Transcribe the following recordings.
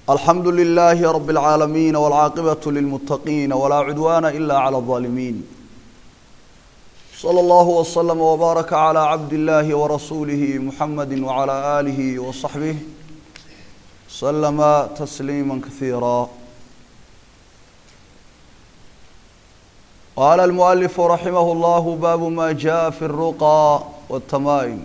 alxamdu لlh rb العaalamiin wاlcaaqibaة lilmutaqiin wlaa cudwana ila عlى الظaalimiin slى اllah وslm وbaaraka عlى cabd اllahi وrasuulih muxamadi وعlى آlih وصaxbih slma تsliima kahiira qaala اlmuأlif raximah اllah baabu ma jaءa fi الruqى wالtamaa'im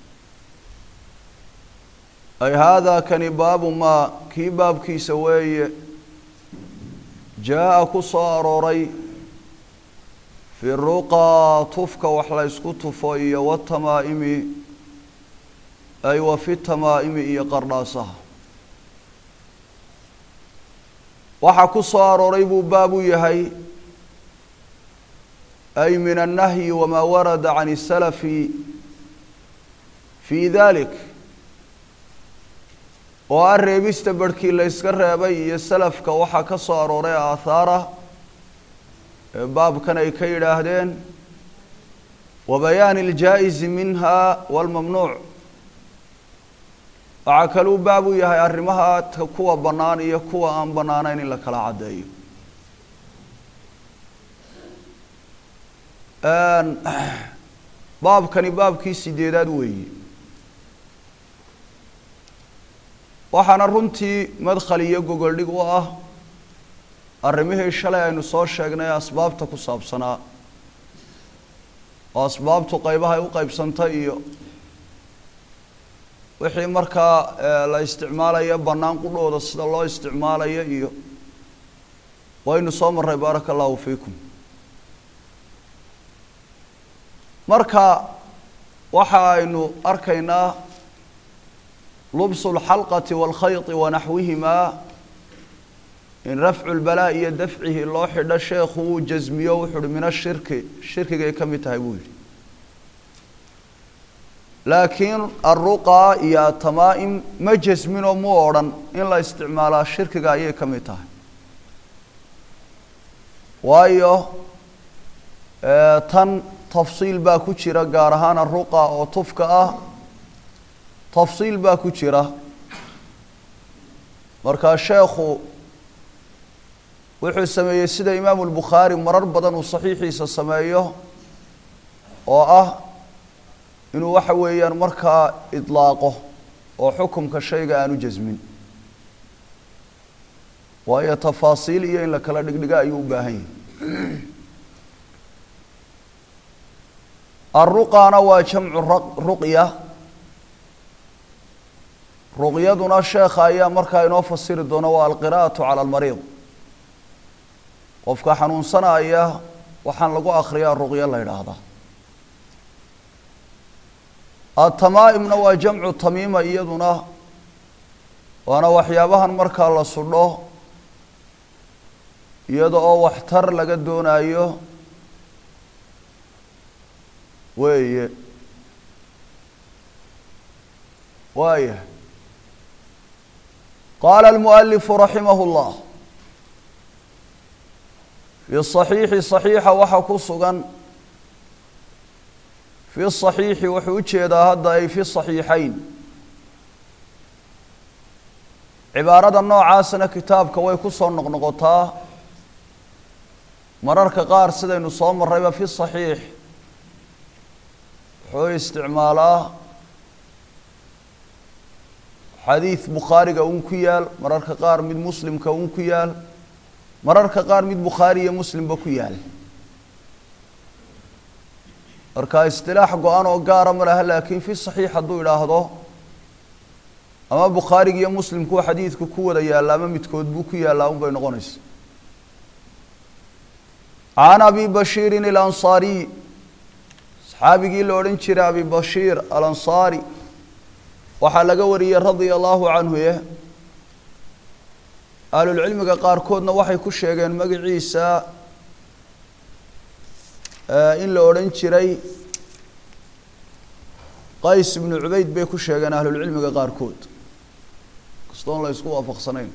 ay haadaa kani baabu maa kii baabkiisa weeye jaa-a ku soo arooray fi ruqaa tufka wax la ysku tufo iyo watamaa'imi ay wa fi tamaa'imi iyo qardhaasaha waxaa ku soo arooray buu baab u yahay ay min annahyi wamaa warada can isalafi fi dalik oo ah reebista barhkii la yska reebay iyo salafka waxaa ka soo arooray aathaara ee baabkan ay ka yidhaahdeen wa bayaani اljaa-izi minha wاlmamnuuc waxaa kaluu baab u yahay arrimaha kuwa bannaan iyo kuwa aan bannaanayn in la kala caddeeyo baabkani baabkii sideedaad weeyi waxaana runtii madkhal iyo gogoldhig u ah arrimihii shalay aynu soo sheegnay ee asbaabta ku saabsanaa oo asbaabtu qaybaha ay u qeybsantay iyo wixii markaa la isticmaalayo bannaan qudhooda sida loo isticmaalayo iyo waynu soo marray baaraka allahu fiikum marka waxa aynu arkaynaa lubsu اlxalqati wاlkhayti wanaxwihimaa in rafcu lbalaa iyo dafcihi loo xidho sheekhu uu jasmiyo wuxu uhi min ashirki shirkigay ka mid tahay buu yihi laakiin aruqaa iyo atamaa'im ma jasminoo mu odhan in la isticmaalaa shirkiga ayay ka mid tahay waayo tan tafsiil baa ku jira gaar ahaan aruqa oo tufka ah tafsiil baa ku jira markaa sheekhu wuxuu sameeyey sida imaamu lbukhaari marar badan uu saxiixiisa sameeyo oo ah inuu waxa weeyaan markaa idlaaqo oo xukumka shayga aanu jasmin waayo tafaasiil iyo in la kala dhigdhiga ayuu u baahan yahay aruqaana waa jamcu ruqya ruqyaduna sheekha ayaa markaa inoo fasiri doona waa alqira'atu cala almariid qofka xanuunsanaya waxaan lagu akriyaa ruqyo la yidhaahdaa atamaa'imna waa jamcu tamiima iyaduna waana waxyaabahan markaa la sudho iyada oo waxtar laga doonayo weeye waaya qaala almualifu raximah اllah fi صaxiixi صaxiixa waxaa ku sugan fi صaxiixi wuxuu u jeedaa hadda ay fi صaxiixayn cibaarada noocaasna kitaabka way ku soo noqnoqotaa mararka qaar sidaynu soo marrayba fi صaxiix wuxuu isticmaalaa xadiid bukhaariga un ku yaal mararka qaar mid muslimka un ku yaal mararka qaar mid bukhaari iyo muslimba ku yaal marka istilaax go-an oo gaara ma laha laakiin fi saxiix hadduu idhaahdo ama bukhaariga iyo muslimkuu xadiidku ku wada yaalla ama midkood buu ku yaallaa un bay noqonaysa can abi bashiirin alansaariy saxaabigii la odhan jiray abi bashiir alansaari waxaa laga wariyey radia allahu canhu ye ahlulcilmiga qaarkoodna waxay ku sheegeen magaciisa in la odhan jiray qays ibnu cubayd bay ku sheegeen ahlulcilmiga qaarkood kastoon la isku waafaqsanayn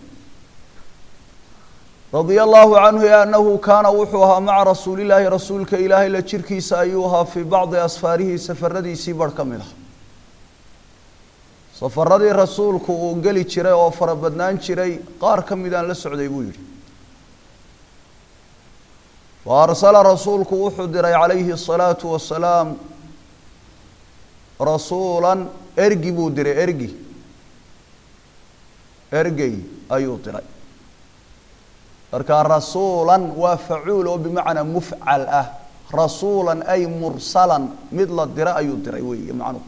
radia allahu canhu anahu kaana wuxuu ahaa maca rasuulillaahi rasuulka ilaahay la jirkiisa ayuu ahaa fii bacdi asfaarihi safaradiisii barh ka mid ah safaradii rasuulku uu geli jiray oo fara badnaan jiray qaar ka midaan la socday buu yidhi fa arsala rasuulku wuxuu diray calayhi الsalaatu wasalaam rasuulan ergi buu diray ergi ergey ayuu diray marka rasuulan waa facuul oo bimacnaa mufcal ah rasuulan ay mursalan mid la dira ayuu diray weeye macnuhu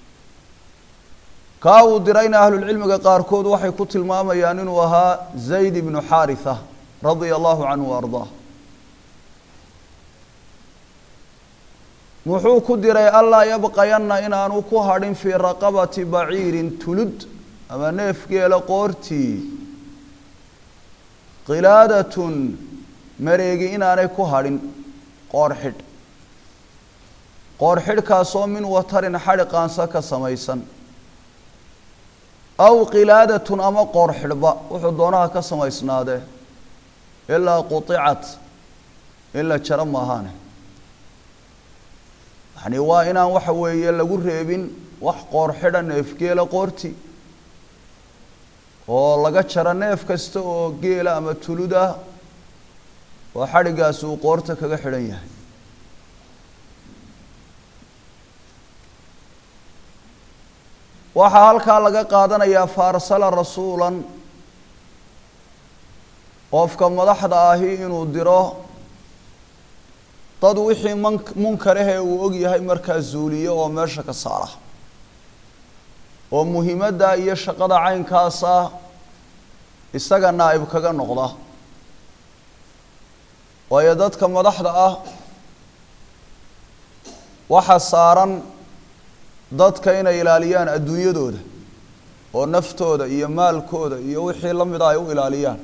kaa uu dirayna ahlulcilmiga qaarkood waxay ku tilmaamayaan inuu ahaa zayd ibnu xaaritha radia allahu canhu wa ardaah muxuu ku diray allaa yabqayanna inaanu ku hadhin fii raqabati baciirin tulud ama neef geela qoortii qilaadatun mareegi inaanay ku hadhin qoor xidh qoor xidhkaasoo min watarin xadhi qaanso ka samaysan aw qilaadatun ama qoor xidhba wuxuu doonaha ka samaysnaadee ilaa quطicat in la jaro maahaane yani waa inaan waxa weeye lagu reebin wax qoor xidha neefgeela qoorti oo laga jaro neef kasta oo geela ama tulud ah oo xadhigaasi uu qoorta kaga xidhan yahay waxaa halkaa laga qaadanayaa faarsala rasuulan qofka madaxda ahi inuu diro dad wixii man munkarahee uu og yahay markaa zuuliyo oo meesha ka saara oo muhiimadda iyo shaqada caynkaasa isaga naa'ib kaga noqda waayo dadka madaxda ah waxa saaran dadka inay ilaaliyaan adduunyadooda oo naftooda iyo maalkooda iyo wixii la mida ay u ilaaliyaan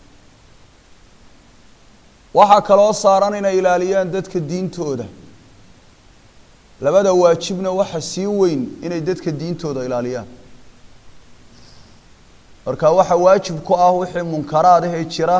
waxaa kaloo saaran inay ilaaliyaan dadka diintooda labada waajibna waxa sii weyn inay dadka diintooda ilaaliyaan marka waxa waajib ku ah wixii munkaraad ahee jira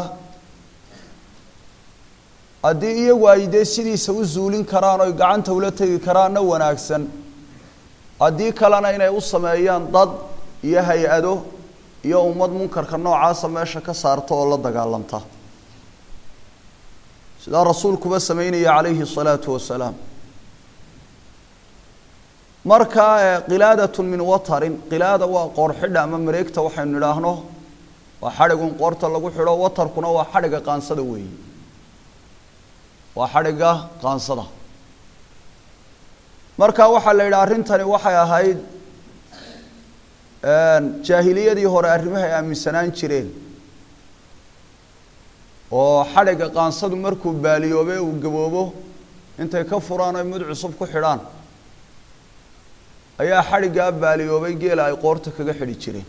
haddii iyagu ay dee sidiisa u zuulin karaan oy gacanta ula tegi karaanna wanaagsan haddii kalena inay u sameeyaan dad iyo hay-ado iyo ummad munkarka noocaasa meesha ka saarta oo la dagaalanta sidaa rasuulkuba sameynaya calayhi الsalaatu wasalaam marka qilaadatun min watarin qilaada waa qoor xidha ama mareegta waxaynu idhaahno waa xadhigun qoorta lagu xidho watarkuna waa xadhiga qaansada weeyi waa xadhiga qaansada marka waxaa la yidhi arrintani waxay ahayd jaahiliyadii hore arrimahay aaminsanaan jireen oo xadhigga qaansadu markuu baaliyoobe uu gaboobo intay ka furaan oy mid cusub ku xidhaan ayaa xadhiggaa baaliyoobay geela ay qoorta kaga xidhi jireen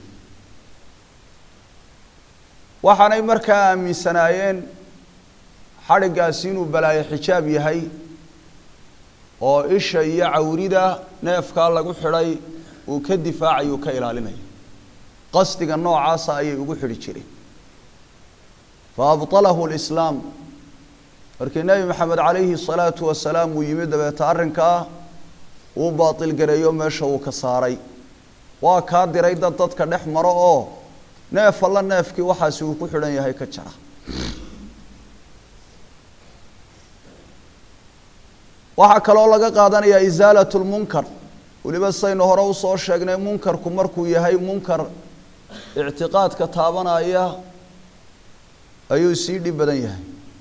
waxaanay markaa aaminsanaayeen xadhiggaasi inuu balaayo xijaab yahay oo isha iyo cawrida neefkaa lagu xidhay uu ka difaacayo uu ka ilaalinaya qasdiga noocaasa ayay ugu xidhi jireen fa abطalahu lislaam markii nebi maxamed calayhi salaatu wasalaam uu yimid dabeeta arrinkaa uu baatil gareeyo meesha uu ka saaray waa kaa diray dad dadka dhex maro oo neef alla neefkii waxaasi uu ku xidhan yahay ka jara waxaa kaloo laga qaadanayaa isaalat lmunkar weliba saynu hore usoo sheegnay munkarku markuu yahay munkar ictiqaadka taabanaya ayuu sii dhib badan yahay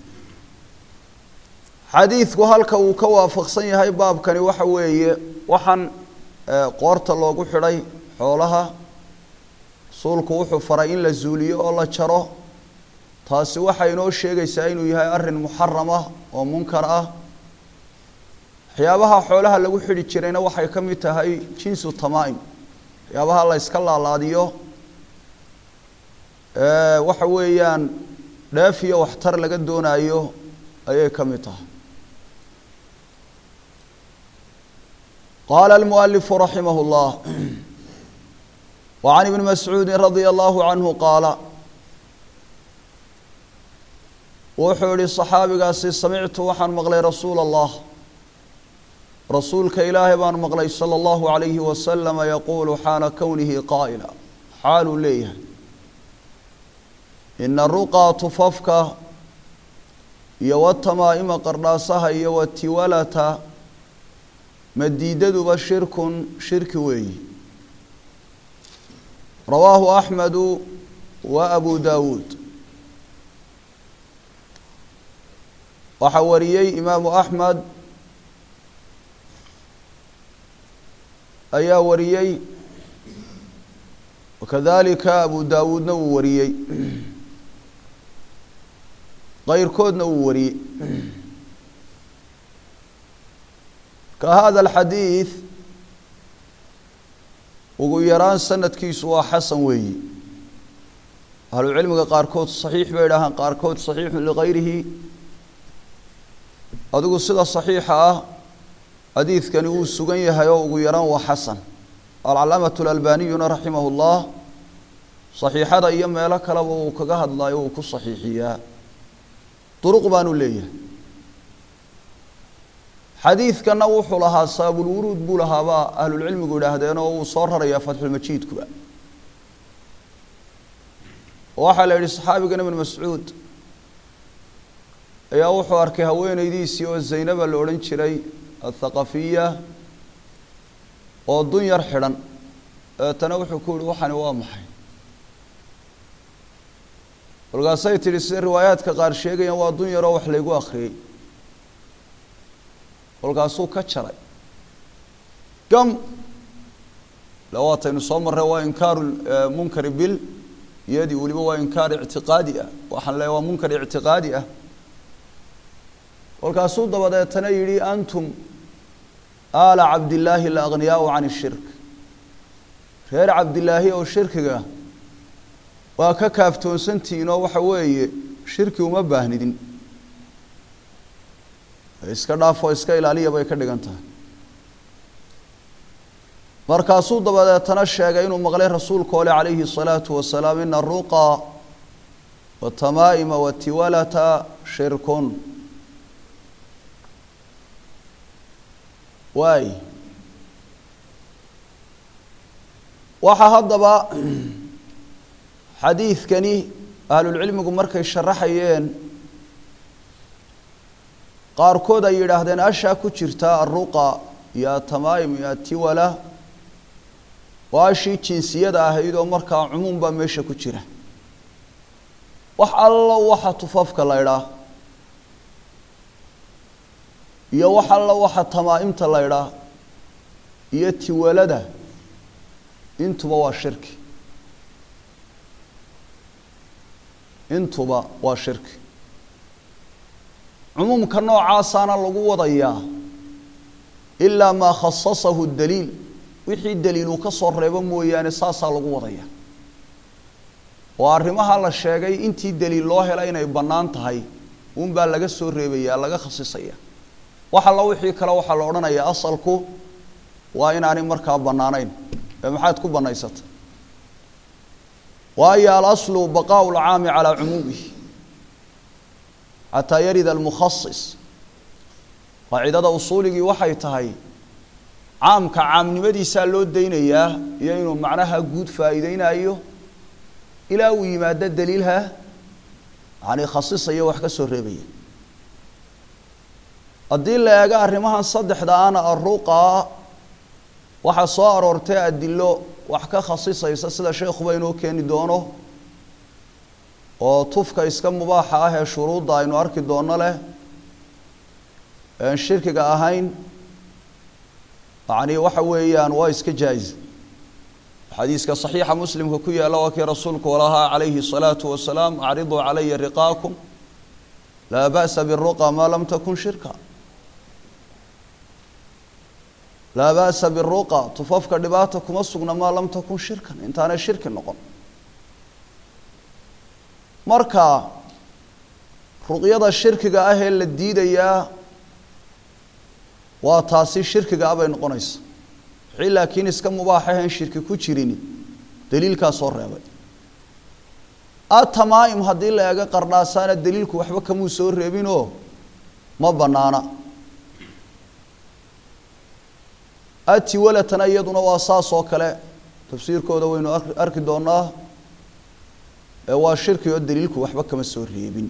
xadiidku halka uu ka waafaqsan yahay baabkani waxa weeye waxaan qoorta loogu xidhay xoolaha rasuulku wuxuu faray in la zuuliyo oo la jaro taasi waxay inoo sheegaysaa inuu yahay arrin muxaram ah oo munkar ah waxyaabaha xoolaha lagu xidhi jirayna waxay ka mid tahay jinsu tamaa'im waxyaabaha la yska laalaadiyo waxa weeyaan dheef iyo waxtar laga doonaayo ayay ka mid tahay qaala almualifu raximah اllah wa can ibni mascuudi radia allahu canhu qaala wuxuu yihi صaxaabigaasi samictu waxaan maqlay rasuula allah rasuulka ilaahay baan maqlay sala allahu calayhi wasalama yaquulu xaala kownihi qaa'ila xaaluu leeyahay ina ruqaa tufafka iyo watamaa'ima qardhaasaha iyo watiwalata madiidaduba shirkun shirki weeyi rawaahu axmedu wa abu daawuud waxaa wariyey imaamu axmed ayaa wariyey wakadalika abu daawuudna wuu wariyey keyrkoodna wuu wariyey ka hada alxadiid ugu yaraan sanadkiisu waa xasan weeyi ahlucilmiga qaarkood saxiix bay idhaahaan qaarkood saxiixu ligayrihi adigu sida saxiixa ah xadiidkani wuu sugan yahay oo ugu yaraan waa xasan alcalaamatu alalbaniyuna raximah llah saxiixada iyo meelo kaleba uu kaga hadlayo uu ku saxiixiyaa duruq baanu leeyahay xadiidkana wuxuu lahaa saabulwuruud buu lahaabaa ahlulcilmigu idhaahdeen oo uu soo rarayaa fatxulmajiidkuba waxaa la yidhi saxaabigan ibn mascuud ayaa wuxuu arkay haweeneydiisii oo zaynaba la odhan jiray athaqafiya oo dun yar xidhan dabeetana wuxuu ku yihi waxani waa maxay kolkaasay tidhi sida riwaayaadka qaar sheegayaan waa dun yaroo wax laygu akhriyey kolkaasuu ka jaray gam le waataynu soo marray waa inkaaru munkari bil iyadii weliba waa inkaar ictiqaadi ah waxaan leeya waa munkar ictiqaadi ah kolkaasuu dabadeetana yidhi antum aala cabdillaahi la aghniyaau can ishirk reer cabdilaahi oo shirkiga waa ka kaaftoonsantihiin oo waxa weeye shirki uma baahnidin iska dhaafoo iska ilaaliya bay ka dhigan tahay markaasuu dabadeetana sheegay inuu maqlay rasuulka ole calayhi الsalaatu wasalaam ina aruqa watamaa'ima watiwalata shirkun waay waxaa haddaba xadiidkani ahlulcilmigu markay sharaxayeen qaarkood ay yidhaahdeen ashaa ku jirta aruqa iyo atamaa'im iyo atiwala waa ashii jinsiyada ahayd oo markaa cumuum baa meesha ku jira wax allo waxa tufafka la idhaa iyo wax allo waxa tamaa-imta la idhaa iyo tiwalada intuba waa shirki intuba waa shirki cumuumka noocaasaana lagu wadayaa ilaa maa khasasahu daliil wixii daliiluu ka soo reebo mooyaane saasaa lagu wadaya oo arrimaha la sheegay intii daliil loo hela inay bannaan tahay uunbaa laga soo reebaya laga khasisaya wax alla wixii kale waxaa la odhanayaa asalku waa inaanay markaa bannaanayn ee maxaad ku bannaysatay waayo alaslu baqaau lcaami calaa cumuumihi xataa yarida almukhasis qaacidada usuuligii waxay tahay caamka caamnimadiisaa loo daynayaa iyo inuu macnaha guud faa'iideynayo ilaa uu yimaado daliilha yani khasisaya wax ka soo reebaya haddii la eego arrimahan saddexda ana aruqa waxaa soo aroortay adilo wax ka khasisaysa sida sheekhuba inoo keeni doono oo tufka iska mubaaxa ah ee shuruudda aynu arki doono leh een shirkiga ahayn yani waxa weeyaan waa iska jaa-is xadiiska صaxiixa muslimka ku yaala waa kii rasuulku walahaa calayhi الصalaaةu wasalaam acriduu calaya riqaakum laa ba'sa biالruqa maa lam takun shirka laa ba'sa biالruqa tufafka dhibaata kuma sugna maa lam takun shirkan intaanay shirki noqon marka ruqyada shirkiga ah ee la diidayaa waa taasi shirkiga ah bay noqonaysa wixii laakiin iska mubaax ahayn shirki ku jirin daliilkaa soo reebay atamaa'im haddii la eego qardhaasaana daliilku waxba kamuu soo reebinoo ma bannaana atiwalatana iyaduna waa saas oo kale tafsiirkooda waynu arki doonaa ee waa shirki oo daliilku waxba kama soo reebin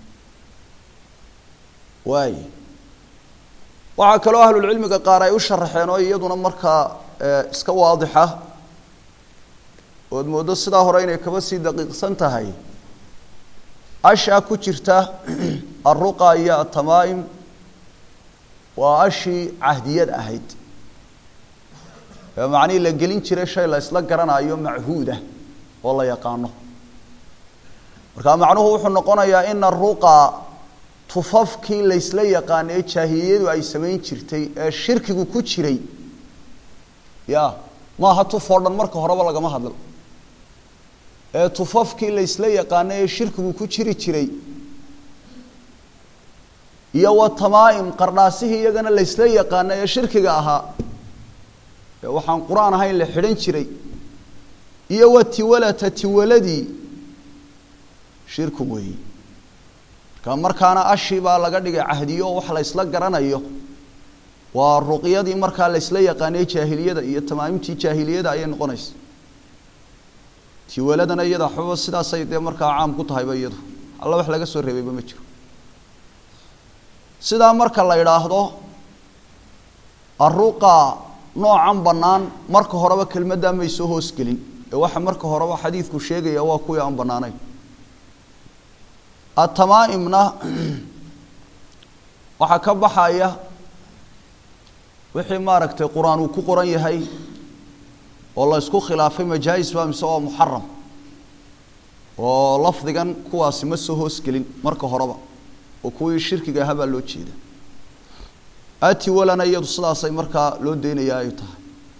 waay waxaa kaloo ahlulcilmiga qaar ay u sharaxeen oo iyaduna markaa iska waadixa ood mooddo sidaa hore inay kaba sii daqiiqsan tahay ashaa ku jirta alruqa iyo atamaa'im waa ashii cahdiyad ahayd ee macnihii la gelin jiray shay la isla garanayo machuudah oo la yaqaano marka macnuhu wuxuu noqonayaa ina aruqa tufafkii laysla yaqaano ee jaahiliyadu ay samayn jirtay ee shirkigu ku jiray ya maaha tuf oo dhan marka horeba lagama hadlo ee tufafkii laysla yaqaano ee shirkigu ku jiri jiray iyo wa tamaa'im qardhaasihii iyagana laysla yaqaano ee shirkiga ahaa ee waxaan qur-aan ahayn la xidhan jiray iyo wa tiwalata tiwaladii shirku weeyi marka markaana ashii baa laga dhigay cahdiyo oo wax la ysla garanayo waa ruqyadii markaa laysla yaqaanay jaahiliyada iyo tamaamimtii jaahiliyada ayay noqonaysa tiwaladana iyada waxbaba sidaasay dee markaa caam ku tahayba iyadu alla wax laga soo reebayba ma jiro sidaa marka la idhaahdo aruqa noocan bannaan marka horeba kelmaddaa may soo hoosgelin ee waxa marka horeba xadiidku sheegaya waa kuwii aan bannaanayn atamaa'imna waxaa ka baxaya wixii maaragtay qur-aan uu ku qoran yahay oo la ysku khilaafay majaais ba mise waa muxaram oo lafdigan kuwaasi ma soo hoosgelin marka horeba oo kuwii shirkiga ahaa baa loo jeeda atiwalana iyadu sidaasay markaa loo deynayaa ay tahay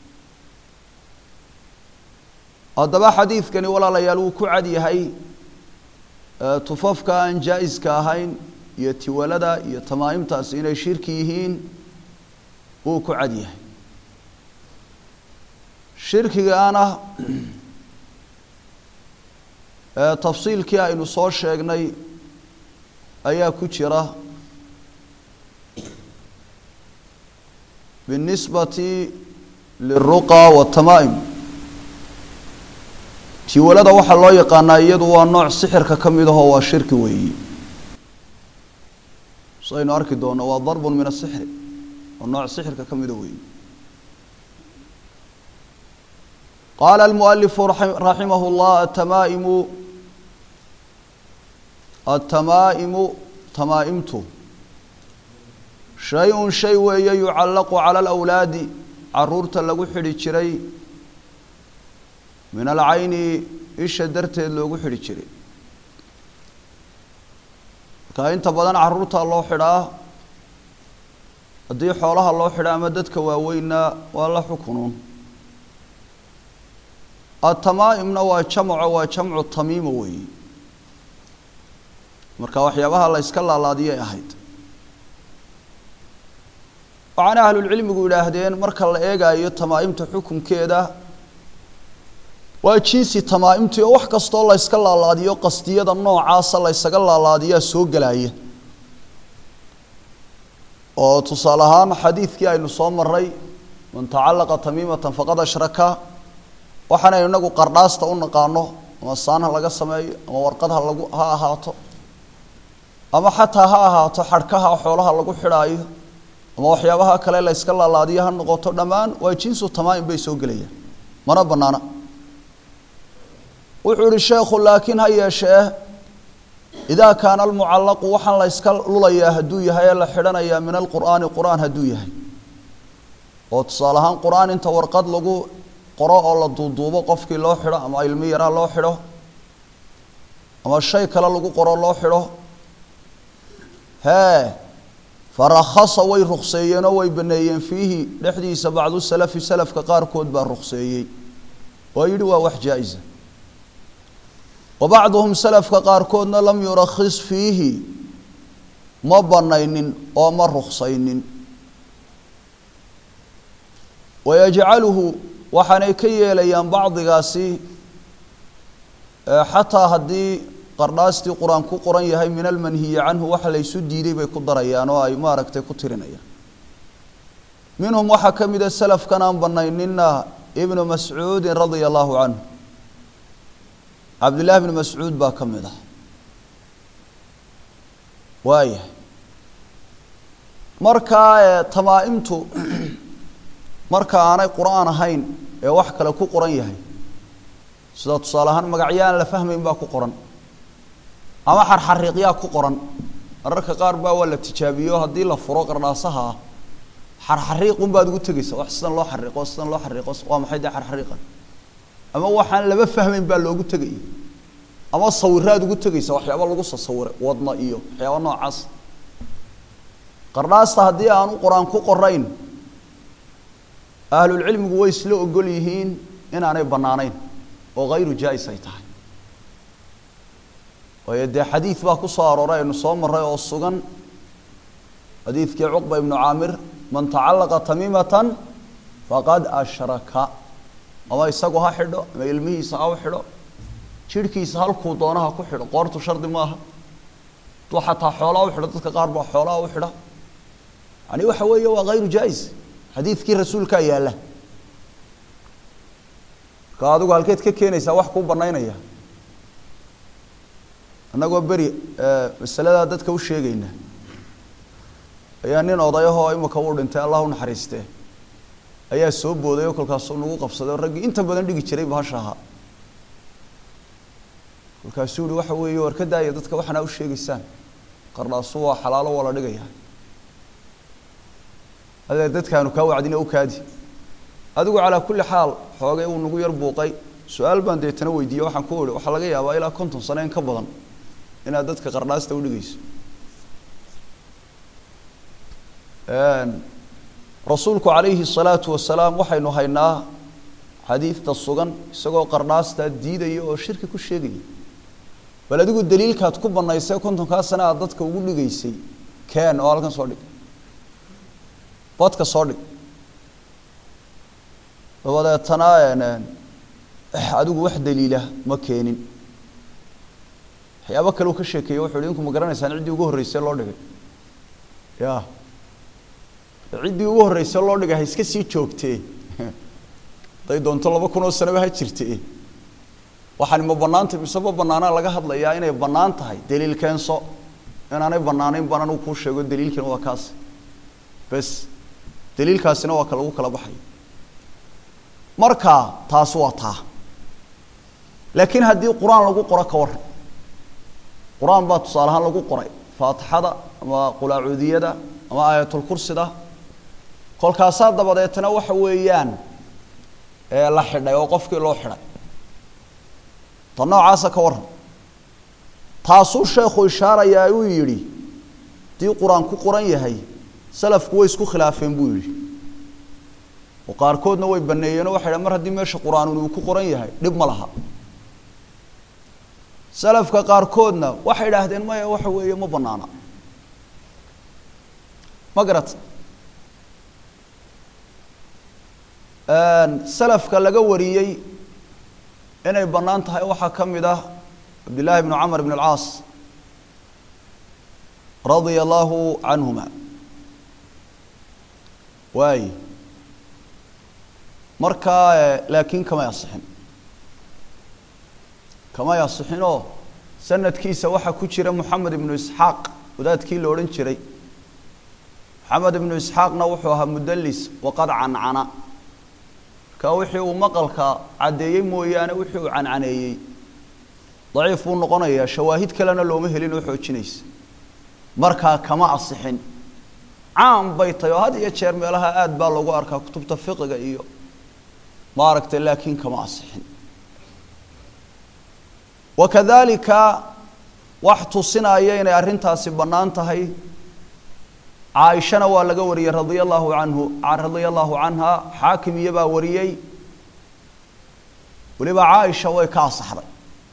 haddaba xadiidkani walaalayaal wuu ku cad yahay tufafka aan jaa-iska ahayn iyo tiwalada iyo tamaa'imtaasi inay shirki yihiin wuu ku cad yahay shirkigaana tafsiilkii aynu soo sheegnay ayaa ku jira binisbati liلruqa waالtamaa'im tiwalada waxaa loo yaqaanaa iyadu waa nooc sixirka ka mid ahoo waa shirki weeyi saynu arki doono waa darbu min asixri waa nooc sixirka ka mida weeyi qaala almualifu raximah اllah atamaa'imu atamaa'imu tamaa'imtu shay-un shay weeye yucallaqu cala alawlaadi caruurta lagu xidhi jiray min alcayni isha darteed loogu xidhi jiray marka inta badan caruurta loo xidhaa haddii xoolaha loo xidha ama dadka waaweynna waa la xukunuun atamaa'imna waa jamco waa jamcu tamiima weeyi marka waxyaabaha la yska laalaadiyay ahayd waxaana ahlulcilmigu yidhaahdeen marka la eegaayo tamaa'imta xukunkeeda waa jinsi tamaa'imtii oo wax kastoo la yska laalaadiyo qasdiyada noocaasa la ysaga laalaadiyaa soo gelaya oo tusaale ahaan xadiidkii aynu soo maray man tacallaqa tamiimatan faqad ashraka waxaanaynu inagu qardhaasta u naqaano ama saan ha laga sameeyo ama warqad ha lagu ha ahaato ama xataa ha ahaato xadhkaha xoolaha lagu xidhaayo ama waxyaabaha kale la yska laalaadiyo ha noqoto dhammaan waa jinsu tamaa'im bay soo gelayaan mana banaana wuxuu ihi sheekhu laakiin ha yeeshee idaa kaana almucallaqu waxaan la yska lulayaa hadduu yahay ee la xidhanayaa min alqur'aani qur-aan hadduu yahay oo tusaale ahaan qur-aan inta warqad lagu qoro oo la duuduubo qofkii loo xidho ama ilmi yaraa loo xidho ama shay kale lagu qoro loo xidho hee farakhasa way rukseeyeen oo way baneeyeen fiihi dhexdiisa bacdu salafi salafka qaarkood baa rukseeyey oo yidhi waa wax jaa-isa wa bacduhum salafka qaarkoodna lam yurakhis fiihi ma banaynin oo ma ruksaynin wayajcaluhu waxaanay ka yeelayaan bacdigaasi xataa haddii qardhaastii qur-aan ku qoran yahay min almanhiyi canhu waxa laysu diiday bay ku darayaan oo ay maaragtay ku tirinayaan minhum waxaa ka mida selafkan aan banaynina ibnu mascuudin radia allahu canhu cabdillahi bni mascuud baa ka mid ah waaya markaa tamaa-imtu marka aanay qur-aan ahayn ee wax kale ku qoran yahay sida tusaale ahaan magacyaan la fahmayn baa ku qoran ama xarxariiqyaa ku qoran mararka qaar baa waa la tijaabiyo haddii la furo qardhaasaha ah xarxariiqun baad ugu tegeysa wax sidan loo xariiqo sidan loo xariiqo waa maxay dee xarxariiqan ama waxaan laba fahmayn baa loogu tegaya ama sawiraad ugu tegeysa waxyaaba lagu sasawiray wadna iyo waxyaaba noocaas qardhaasta haddii aanu qur-aan ku qorayn ahlulcilmigu way isla ogol yihiin inaanay bannaanayn oo hayru jaa-is ay tahay waayo dee xadiid baa ku soo arooray aynu soo maray oo sugan xadiidkii cuqba ibnu caamir man tacallaqa tamiimatan faqad ashraka ama isagu ha xidho ama ilmihiisa ha u xidho jidhkiisa halkuu doonaha ku xidho qoortu shardi maaha duu xataa xoolaa u xidho dadka qaar baa xoolaha u xidha yani waxa weeye waa hayru jaa-is xadiidkii rasuulkaa yaalla marka adigu halkeed ka keenaysaa wax kuu banaynaya annagoo beri masaladaa dadka u sheegayna ayaa nin odayahoo imika uu dhintay allah u naxariistee ayaa soo booday oo kolkaasuu nagu qabsaday oo raggii inta badan dhigi jiray bahasha ahaa kolkaasuu yihi waxa weeye war ka daaya dadka waxanaa u sheegaysaan qardhaasu waa xalaalo waa la dhigaya adee dadkaanu kaa wacdin u kaadi adigu calaa kulli xaal xoogay uu nagu yar buuqay su-aal baan deetana weydiiyey waxaan ku ihi waxaa laga yaabaa ilaa konton sano in ka badan inaad dadka qardhaasta udhigayso rasuulku calayhi الsalaatu wasalaam waxaynu haynaa xadiidta sugan isagoo qardhaastaa diidaya oo shirki ku sheegaya bal adigu daliilkaad ku banaysay kontonkaa sana aad dadka ugu dhigaysay keen oo halkan soo dhig badka soo dhig dabadeetana adigu wax daliila ma keenin waxyaabo kale uu ka sheekeeye wuxu hi inku ma garanaysaan ciddii ugu horreysay loo dhigay ya ciddii ugu horreysay loo dhigay ha iska sii joogtee haday doonto laba kun oo sanaba ha jirte waxaani ma banaantay mise ma banaanaa laga hadlayaa inay bannaan tahay daliil keenso inaanay bannaanayn baan anigu kuu sheego daliilkiina waa kaas bes daliilkaasina waa ka lagu kala baxay marka taas waa taa laakiin haddii qur-aan lagu qoro ka waran qur-aan baa tusaale ahaan lagu qoray faatixada ama qulaacuudiyada ama aayatulkursida kolkaasaa dabadeetna waxa weeyaan la xidhay oo qofkii loo xidhay ta noocaasa ka waran taasuu sheekhu ishaarayaa uu yidhi haddii qur-aan ku qoran yahay salafku way isku khilaafeen buu yidhi oo qaarkoodna way baneeyeenoo waxay dhahen mar haddii meesha qur-aanun uu ku qoran yahay dhib ma laha salafka qaarkoodna waxay idhaahdeen maya waxa weeye ma banaana ma garata salafka laga wariyey inay bannaan tahay waxaa ka mid ah cabdillaahi bnu camr bn alcaas radia allahu canhuma waay markaa laakiin kamay asixin kamay asixinoo sanadkiisa waxaa ku jira moxamed ibnu isxaaq wadaadkii la odhan jiray moxamed ibnu isxaaqna wuxuu ahaa mudalis waqad cancana marka wixii uu maqalka caddeeyey mooyaane wixii uu cancaneeyey daciif buu noqonayaa shawaahid kalena looma helin oo xoojinaysa markaa kama asixin caan bay tahay oo had iyo jeer meelaha aad baa loogu arkaa kutubta fiqiga iyo maaragtay laakiin kama asixin wakadalika wax tusinaya inay arrintaasi bannaan tahay caaishana waa laga wariyey radia allahu canhu radia allahu canha xaakim iyobaa wariyey weliba caaisha way ka asaxday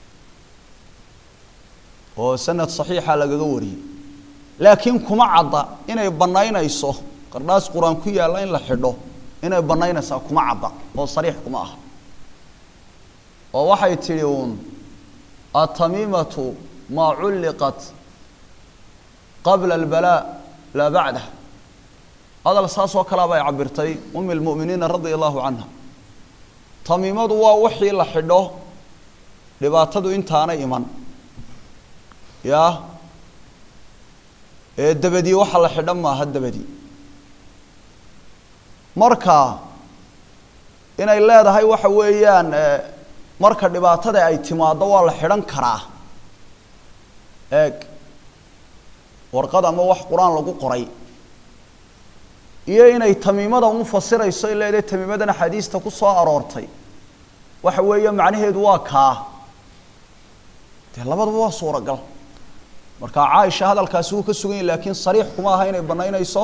oo sanad saxiixa lagaga wariyey laakiin kuma cadda inay bannaynayso qardhaas qur-aan ku yaalla in la xidho inay bannaynaysaa kuma cadda oo sariix kuma aha oo waxay tidhi uun atamiimatu maa culliqat qabla albalaa laa bacdah hadal saas oo kalea bay cabirtay umi lmu'miniina radia allahu canha tamiimadu waa wixii la xidho dhibaatadu intaana iman ya ee dabadii waxa la xidho maaha dabadii marka inay leedahay waxa weeyaan marka dhibaatada ay timaaddo waa la xidhan karaa eeg warqad ama wax qur-aan lagu qoray iyo inay tamiimada u fasirayso ay leedahay tamiimadan axaadiista ku soo aroortay waxa weeye macnaheedu waa kaa dee labadaba waa suuragal marka caaisha hadalkaasi wuu ka sugan yahy laakiin sariix kuma aha inay banaynayso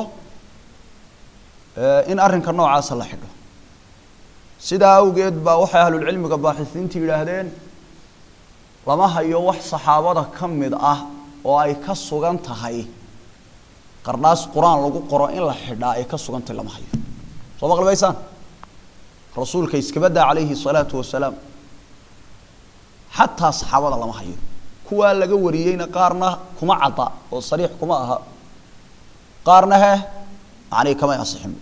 in arrinka noocaasa la xidho sidaa awgeed baa waxay ahlulcilmiga baaxisiinta yidhaahdeen lama hayo wax saxaabada ka mid ah oo ay ka sugan tahay qarnaas qur-aan lagu qoro in la xidhaa ay ka sugan tahay lama hayo soo maqlibaysaan rasuulka iskabadaa calayhi salaatu wasalaam xataa saxaabada lama hayo kuwaa laga wariyeyna qaarna kuma cadda oo sariix kuma aha qaarna he macnii kamay asixin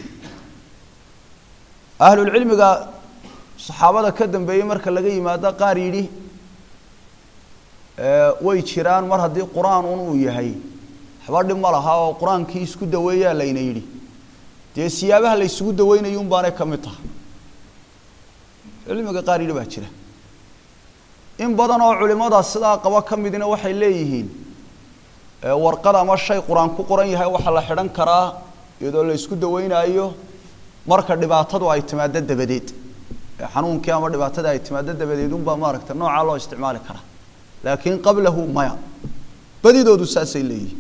ahlulcilmiga saxaabada ka dambeeyey marka laga yimaado qaar yidhi way jiraan mar haddii qur-aan un uu yahay waxba dhib ma laha oo qur-aankii isku daweeyaa layna yidhi dee siyaabaha la ysugu daweynayo un baanay ka mid tahay cilmiga qaar yidhi baa jira in badan oo culimada sidaa qaba ka midina waxay leeyihiin warqad ama shay qur-aan ku qoran yahay waxaa la xidhan karaa iyadoo la isku daweynaayo marka dhibaatadu ay timaado dabadeed xanuunkii ama dhibaatada ay timaado dabadeed unbaa maaragta noocaa loo isticmaali karaa laakiin qablahu maya badidoodu saasay leeyihiin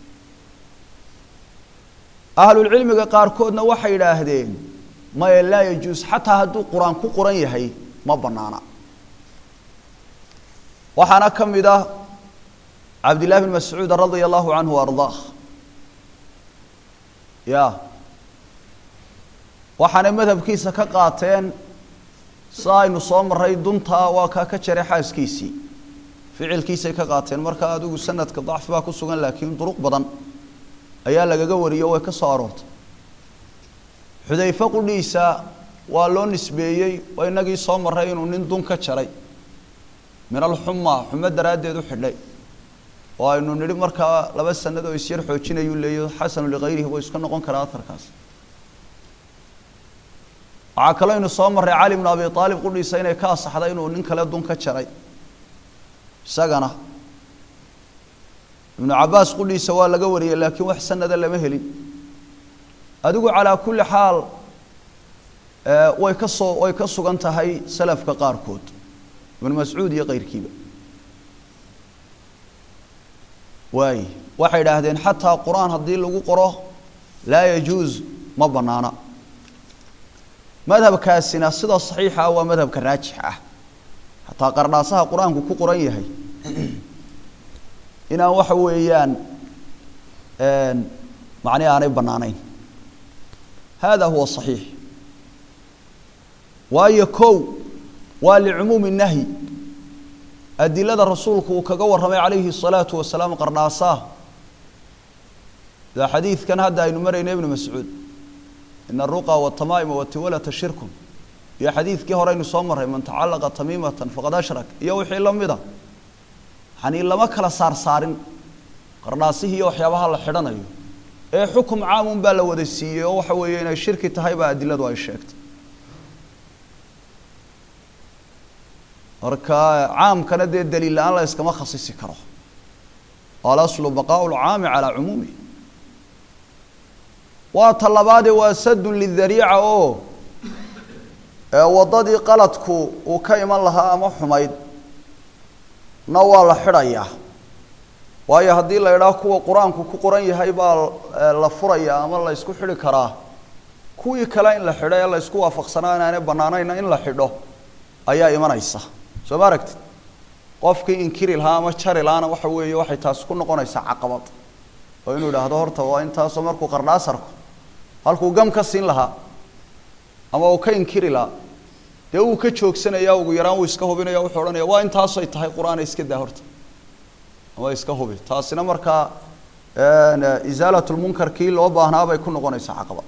ahlulcilmiga qaarkoodna waxay idhaahdeen maya laa yajuus xataa hadduu qur-aan ku qoran yahay ma banaana waxaana ka mid ah cabdillahi bn mascuud radia allahu canhu ardaah ya waxaanay madhabkiisa ka qaateen sida aynu soo maray duntaa waa kaa ka jaray xaaskiisii ficilkiisay ka qaateen marka adigu sanadka dacfi baa ku sugan laakiin duruq badan ayaa lagaga wariyo way ka soo aroortay xudayfe qudhiisa waa loo nisbeeyey oo inagii soo maray inuu nin dun ka jaray min alxuma xumo daraaddeed u xidhay oo aynu nidhi markaa laba sanad oo isyar xoojinayuu leeyo xasanu likayrihi way iska noqon karaa aharkaas waxaa kaloo aynu soo marray cali bnu abi aalib qudhiisa inay ka asaxday inuu nin kale dun ka jaray isagana ibnu cabaas qudhiisa waa laga wariyey laakiin wax sanada lama helin adigu calaa kulli xaal way ka soo way ka sugan tahay salafka qaarkood ibnu mascuud iyo keyrkiiba waay waxay idhaahdeen xataa qur-aan haddii lagu qoro laa yajuus ma banaana madhabkaasina sida saxiixa ah waa madhabka raajix ah xataa qardhaasaha qur-aanku ku qoran yahay inaan waxa weeyaan macni aanay banaanayn hada huwa صaxiix waayo kow waa licumuumi nahyi adilada rasuulku uu kaga warramay calayhi الsalaatu wasalaam qardhaasaha da xadiidkan hadda aynu marayna ibnu mascuud ina aruqa watamaaima watiwalata shirkun iyo xadiidkii hore aynu soo marray man tacalaqa tamiimatan faqad ashrak iyo wixii la mida yani lama kala saar saarin qardhaasihii iyo waxyaabaha la xidhanayo ee xukum caamun baa la wada siiyey oo waxa weeye inay shirki tahay baa adiladu ay sheegtay marka caamkana dee daliil la-aan la iskama khasisi karo alaslu baqaau lcaami calaa cumuumi waa ta labaadee waa sadun lidariica oo waddadii qaladku uu ka iman lahaa ama xumayd na waa la xidhayaa waayo haddii la idhaah kuwa qur-aanku ku qoran yahay baa la furayaa ama la ysku xidhi karaa kuwii kale in la xidho ee la ysku waafaqsanaa inaanay bannaanayna in la xidho ayaa imanaysa soo ma aragtid qofkii inkiri lahaa ama jari lahaana waxa weeye waxay taasi ku noqonaysaa caqabad oo inuu idhaahdo horta waa intaasoo markuu qardhaasarku halkuu gam ka siin lahaa ama uu ka inkiri lahaa dee uu ka joogsanaya ugu yaraan uu iska hubinaya wuxuu odhanaya waa intaasay tahay qur-aana iska daa horta ama iska hubi taasina markaa isaalat lmunkar kii loo baahnaa bay ku noqonaysaa caqabad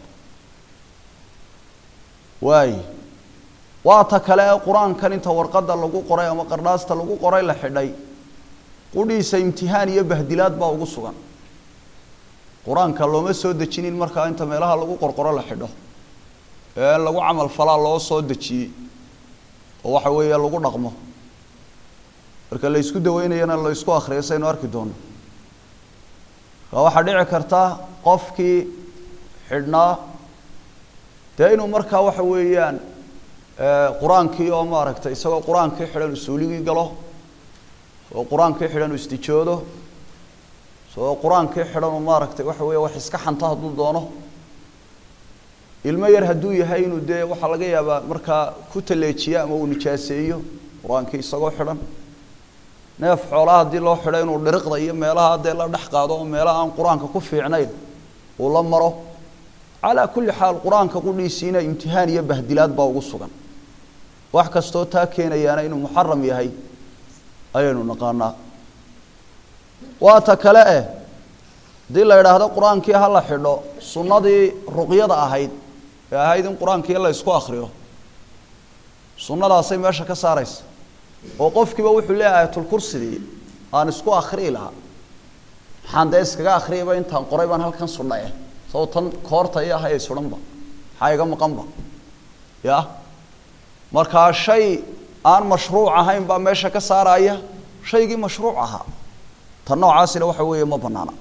waay waa ta kale ee qur-aankan inta warqadda lagu qoray ama qardhaasta lagu qoray la xidhay qudhiisa imtihaan iyo bahdilaad baa ugu sugan qur-aanka looma soo dejinin markaa inta meelaha lagu qorqoro la xidho ee lagu camal falaa loo soo dejiyey oo waxa weeye lagu dhaqmo marka la isku daweynayana la isku akriyo saynu arki doono marka waxaa dhici karta qofkii xidhnaa dee inuu markaa waxa weeyaan qur-aankii oo maaragtay isagoo qur-aankii xidhan usuuligii galo oo qur-aankii xidhan u istijoodo isagoo qur-aankii xidhan uu maaragtay waxa weeye wax iska xanto hadduu doono ilmo yar hadduu yahay inuu dee waxaa laga yaabaa markaa ku taleejiyo ama uu nijaaseeyo qur-aankii isagoo xidhan neef xoolaha haddii loo xidho inuu dhiriqda iyo meelaha dee la dhex qaado oo meelaha aan qur-aanka ku fiicnayn uu la maro calaa kulli xaal qur-aanka qudhiisiina imtihaan iyo bahdilaad baa ugu sugan wax kastoo taa keenayaana inuu muxaram yahay ayaynu naqaanaa waa ta kale eh haddii la idhaahdo qur-aankii ha la xidho sunnadii ruqyada ahayd ee ahayd in qur-aankii la isku akriyo sunnadaasay meesha ka saaraysa oo qofkiiba wuxuu leeyahay ayatulkursidii aan isku akriyi lahaa maxaan dee iskaga akriyayba intaan qoray baan halkan sunna eh sabab tan koorta i ahayay sudanba maxaa iga maqanba ya markaa shay aan mashruuc ahayn baa meesha ka saaraya shaygii mashruuc ahaa tan noocaasina waxa weeye ma banaana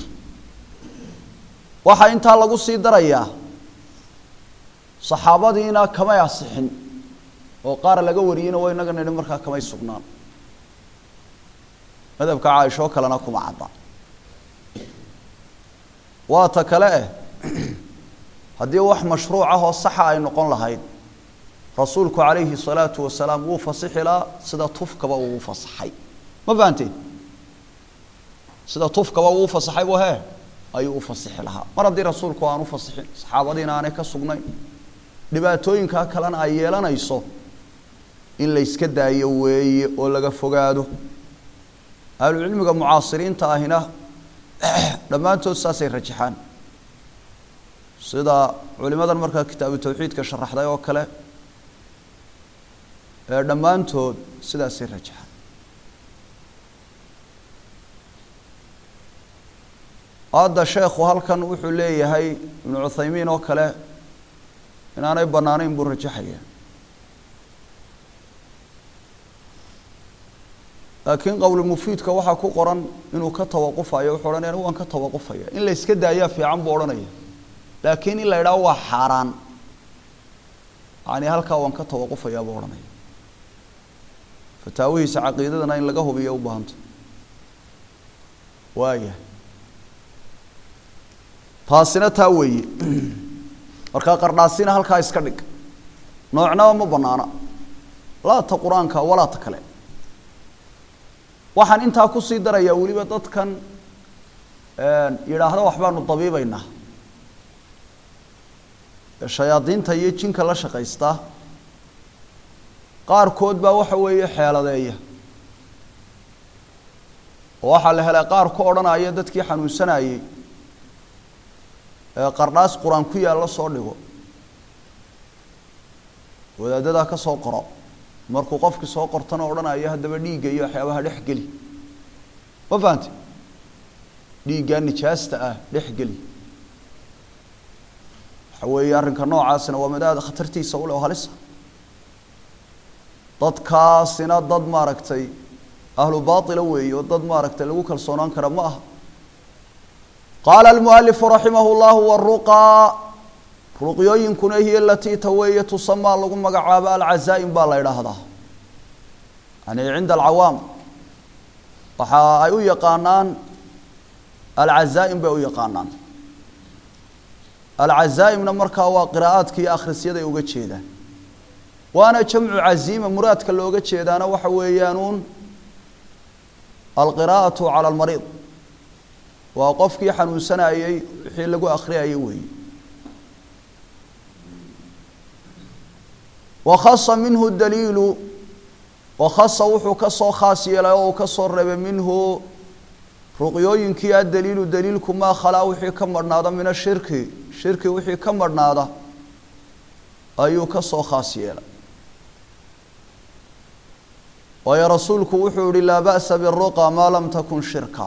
waxaa intaa lagu sii darayaa saxaabadiina kamay asixin oo qaar laga wariyeyna waa inaga nidhi markaa kamay sugnaan madhabka caaishoo kalena kuma cadda waa ta kale eh haddii wax mashruuc ah oo saxa ay noqon lahayd rasuulku calayhi salaatu wasalaam wuu fasixi lahaa sida tufkaba uu fasaxay ma fahanteen sida tufkaba uu fasaxay bu hee ayuu u fasixi lahaa mar haddii rasuulku aan u fasixin saxaabadiina aanay ka sugnayn dhibaatooyinkaa kalena ay yeelanayso in la yska daayo weeye oo laga fogaado ahlucilmiga mucaasiriinta ahina dhammaantood saasay rajaxaan sida culimadan markaa kitaabu tawxiidka sharaxday oo kale ee dhammaantood sidaasay rajaxaan hadda sheekhu halkan wuxuu leeyahay ibnu cuthaymiin oo kale inaanay banaanayn buu rajaxaya laakiin qowli mufiidka waxaa ku qoran inuu ka tawaqufayo wuxuu odhanaya anigu waan ka tawaqufaya in la iska daayaa fiican buu odhanaya laakiin in la idhaho waa xaaraan yani halkaa waan ka tawaqufayaa buu odhanaya fataawihiisa caqiidadana in laga hubiyo u baahanta waaya taasina taa weeye markaa qardhaasina halkaa iska dhig noocnaba ma banaana laa ta qur-aanka walaa ta kale waxaan intaa kusii darayaa weliba dadkan yidhaahda waxbaanu dabiibaynaa shayaadiinta iyo jinka la shaqaysta qaarkood baa waxa weeye xeeladeeya oo waxaa la helay qaar ku odhanaya dadkii xanuunsanayey ee qardhaas qur-aan ku yaalla soo dhigo wadaadadaa ka soo qoro markuu qofkii soo qortana odhanayo haddaba dhiigga iyo waxyaabaha dhex geli ma fahante dhiiggaa nijaasta ah dhex geli waxa weeye arrinka noocaasina waa mid aada khatartiisa u leh oo halisa dadkaasina dad maaragtay ahlu baatila weeye oo dad maaragtay lagu kalsoonaan kara ma aha qaala almualifu raximah llahu waruqaa ruqyooyinkuna hiya alatii taweeye tusamaa lagu magacaabo alcazaa'im baa la idhaahdaa yani cinda alcawaam waxa ay u yaqaanaan alcazaa'im bay u yaqaanaan alcazaa'imna markaa waa qiraa'aadka iyo akhrisyaday uga jeedaan waana jamcu caziima muraadka looga jeedaana waxa weeyaanuun alqiraa'atu cala almariid waa qofkii xanuunsanayey wixii lagu akhriyayay weeye wakhasa minhu daliilu wakhasa wuxuu ka soo khaas yeelay oo uu ka soo reebay minhu ruqyooyinkii addaliilu daliilku maa khalaa wixii ka madhnaada min ashirki shirki wixii ka madhnaada ayuu ka soo khaas yeelay waayo rasuulku wuxuu yihi laa ba'sa biruqa maa lam takun shirka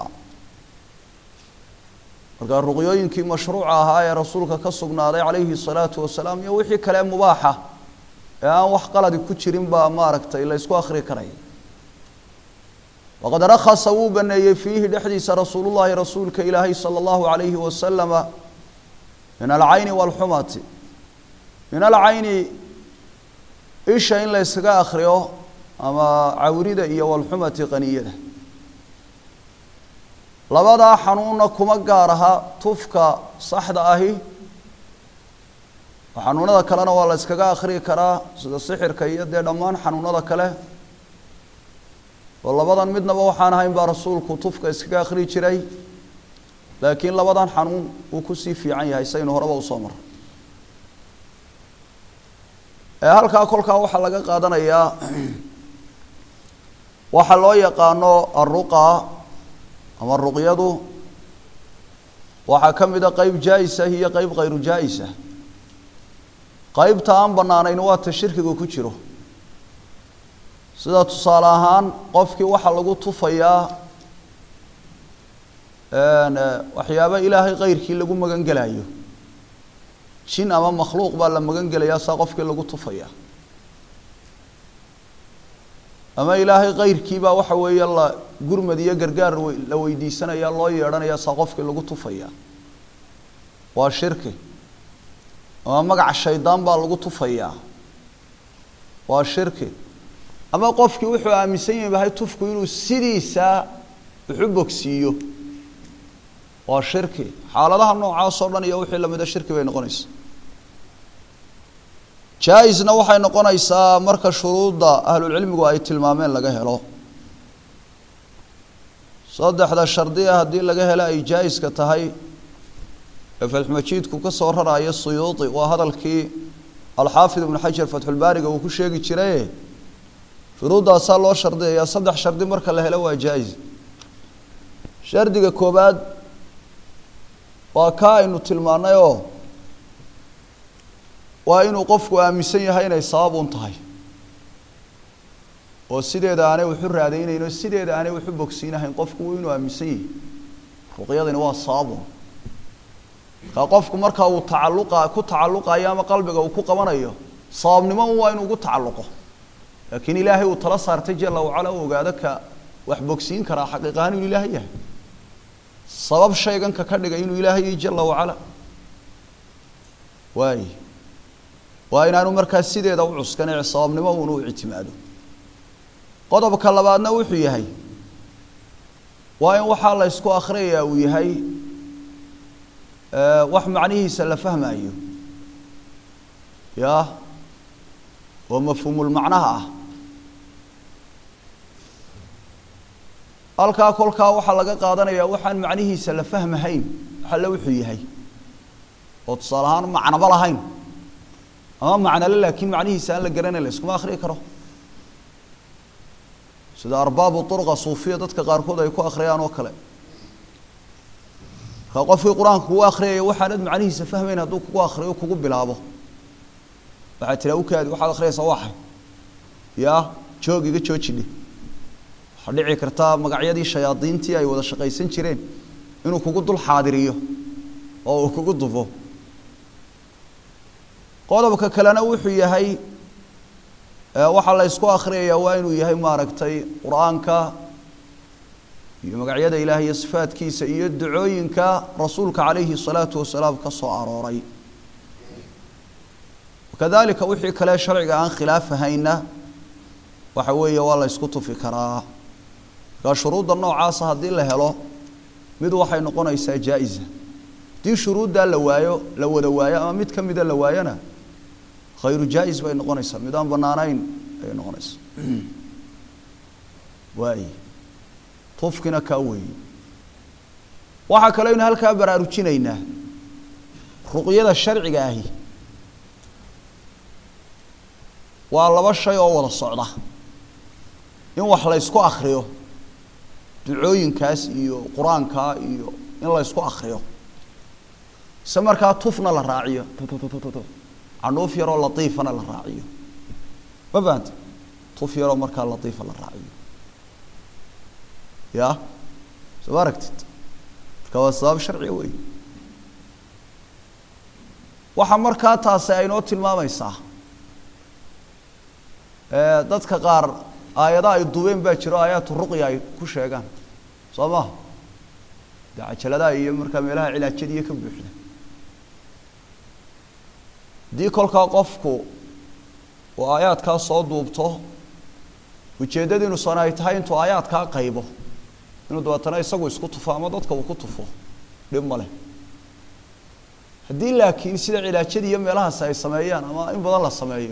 markaa ruqyooyinkii mashruuca ahaa ee rasuulka ka sugnaaday calayhi الsalaatu wasalaam iyo wixii kale mubaaxa ee aan wax qaladi ku jirin baa maaragtay la ysku akhri karaya waqad rakhasa wuu baneeyey fiihi dhexdiisa rasuulu llahi rasuulka ilaahay salى اllahu عalayhi wasalama min alcayni wاlxumati min alcayni isha in la yskaga akriyo ama cawrida iyo walxumati qaniyada labadaa xanuunna kuma gaar aha tufka saxda ahi xanuunada kalena waa la yskaga akhriyi karaa sida sixirka iyo dee dhammaan xanuunada kale oo labadan midnaba waxaan ahayn baa rasuulku tufka iskaga akhriyi jiray laakiin labadan xanuun uu kusii fiican yahay saynu horeba usoo maray ee halkaa kolkaa waxaa laga qaadanayaa waxaa loo yaqaano aruqa ama ruqyadu waxaa ka mid a qeyb jaa-isa iyo qeyb khayru jaa-isa qeybta aan banaanayn waa ta shirkiga ku jiro sida tusaale ahaan qofkii waxaa lagu tufayaa waxyaaba ilaahay keyrkii lagu magan gelayo jin ama makhluuq baa la magan gelayaa saa qofkii lagu tufaya ama ilaahay keyrkii baa waxa weeye la gurmad iyo gargaar la weydiisanaya loo yeedhanaya saa qofkii lagu tufaya waa shirki ama magaca shaydaan baa lagu tufayaa waa shirki ama qofkii wuxuu aaminsan yahay tufku inuu sidiisa wuxu bogsiiyo waa shirki xaaladaha noocaas oo dhan iyo wixii lamida shirki bay noqonaysaa jaa-isna waxay noqonaysaa marka shuruudda ahlulcilmigu ay tilmaameen laga helo saddexda shardiya haddii laga helo ay jaa-iska tahay ee fatxumajiidku ka soo raraayo suyuudi waa hadalkii alxaafid ibnu xajar fatxulbaariga uu ku sheegi jiraye shuruuddaasaa loo shardiyayaa saddex shardi marka la helo waa jaa-is shardiga koobaad waa kaa aynu tilmaanay oo waa inuu qofku aaminsan yahay inay sabab un tahay oo sideeda aanay waxu raadaynayno sideeda aanay waxu bogsiinahayn qofku waa inuu aaminsan yahay ruqyadani waa sababun markaa qofku markaa uu tacalluqa ku tacalluqayo ama qalbiga uu ku qabanayo sababnimo un waa inuu ugu tacalluqo laakiin ilaahay uu tala saartay jala wacala u ogaado ka wax bogsiin karaa xaqiiq ahaan inuu ilaahay yahay sabab shayganka ka dhigay inuu ilaahay yahay jala wacala waay waa inaanu markaa sideeda u cuskan ee sababnimo uuna u ictimaado qodobka labaadna wuxuu yahay waa in waxaa la ysku akhriyayaa uu yahay wax macnihiisa la fahmayo ya oo mafhuumulmacnaha ah halkaa kolkaa waxaa laga qaadanayaa waxaan macnihiisa la fahmahayn waxalle wuxuu yahay oo tusaale ahaan macnaba lahayn ama macnale laakiin macnihiisa aan la garanayn la iskuma akhriyi karo sida arbaabu urqa suufiya dadka qaarkood ay ku akhriyaan oo kale markaa qofkii qur-aanka kugu akhriyaya waxaanad macnihiisa fahmayn hadduu kugu akhriyo kugu bilaabo waxaad tiraa ukaadi waxaad akhriyaysaa waxay yaa joog iga joojidhe waxaa dhici kartaa magacyadii shayaadiintii ay wada shaqaysan jireen inuu kugu dul xaadiriyo oo uu kugu dufo qodobka kalena wuxuu yahay waxaa la ysku akhriyayaa waa inuu yahay maaragtay qur-aanka iyo magacyada ilaah iyo sifaadkiisa iyo ducooyinka rasuulka calayhi الsalaatu wasalaam ka soo arooray kadalika wixii kale sharciga aan khilaaf ahayna waxa weeye waa la ysku tufi karaa markaa shuruudda noocaasa haddii la helo mid waxay noqonaysaa jaa-isa haddii shuruuddaa la waayo la wada waayo ama mid ka mida la waayona khayru jaa-is bay noqonaysaa mid aan banaanayn ayay noqonaysaa waay tufkina kaa weeye waxaa kaloo aynu halkaa baraarujinaynaa ruqyada sharciga ahi waa laba shay oo wada socda in wax la ysku akriyo ducooyinkaas iyo qur-aankaa iyo in la ysku akriyo ise markaa tufna la raaciyo canuuf yaroo latiifana la raaciyo ma fahanta tuf yaroo markaa latiifa la raaciyo ya soo ma aragtid marka waa sabab sharciga wey waxaa markaa taasi aynoo tilmaamaysaa dadka qaar aayada ay dubeen baa jiro aayaatu ruqya ay ku sheegaan soo maha dee cajaladaha iyo markaa meelaha cilaajadiiyo ka buuxda haddii kolkaa qofku uu aayaadkaa soo duubto ujeeddadiinusana ay tahay intuu aayaadkaa qaybo inuu dabeetana isagu isku tufo ama dadka uu ku tufo dhib ma leh haddii laakiin sida cilaajadii iyo meelahaasi ay sameeyaan ama in badan la sameeyo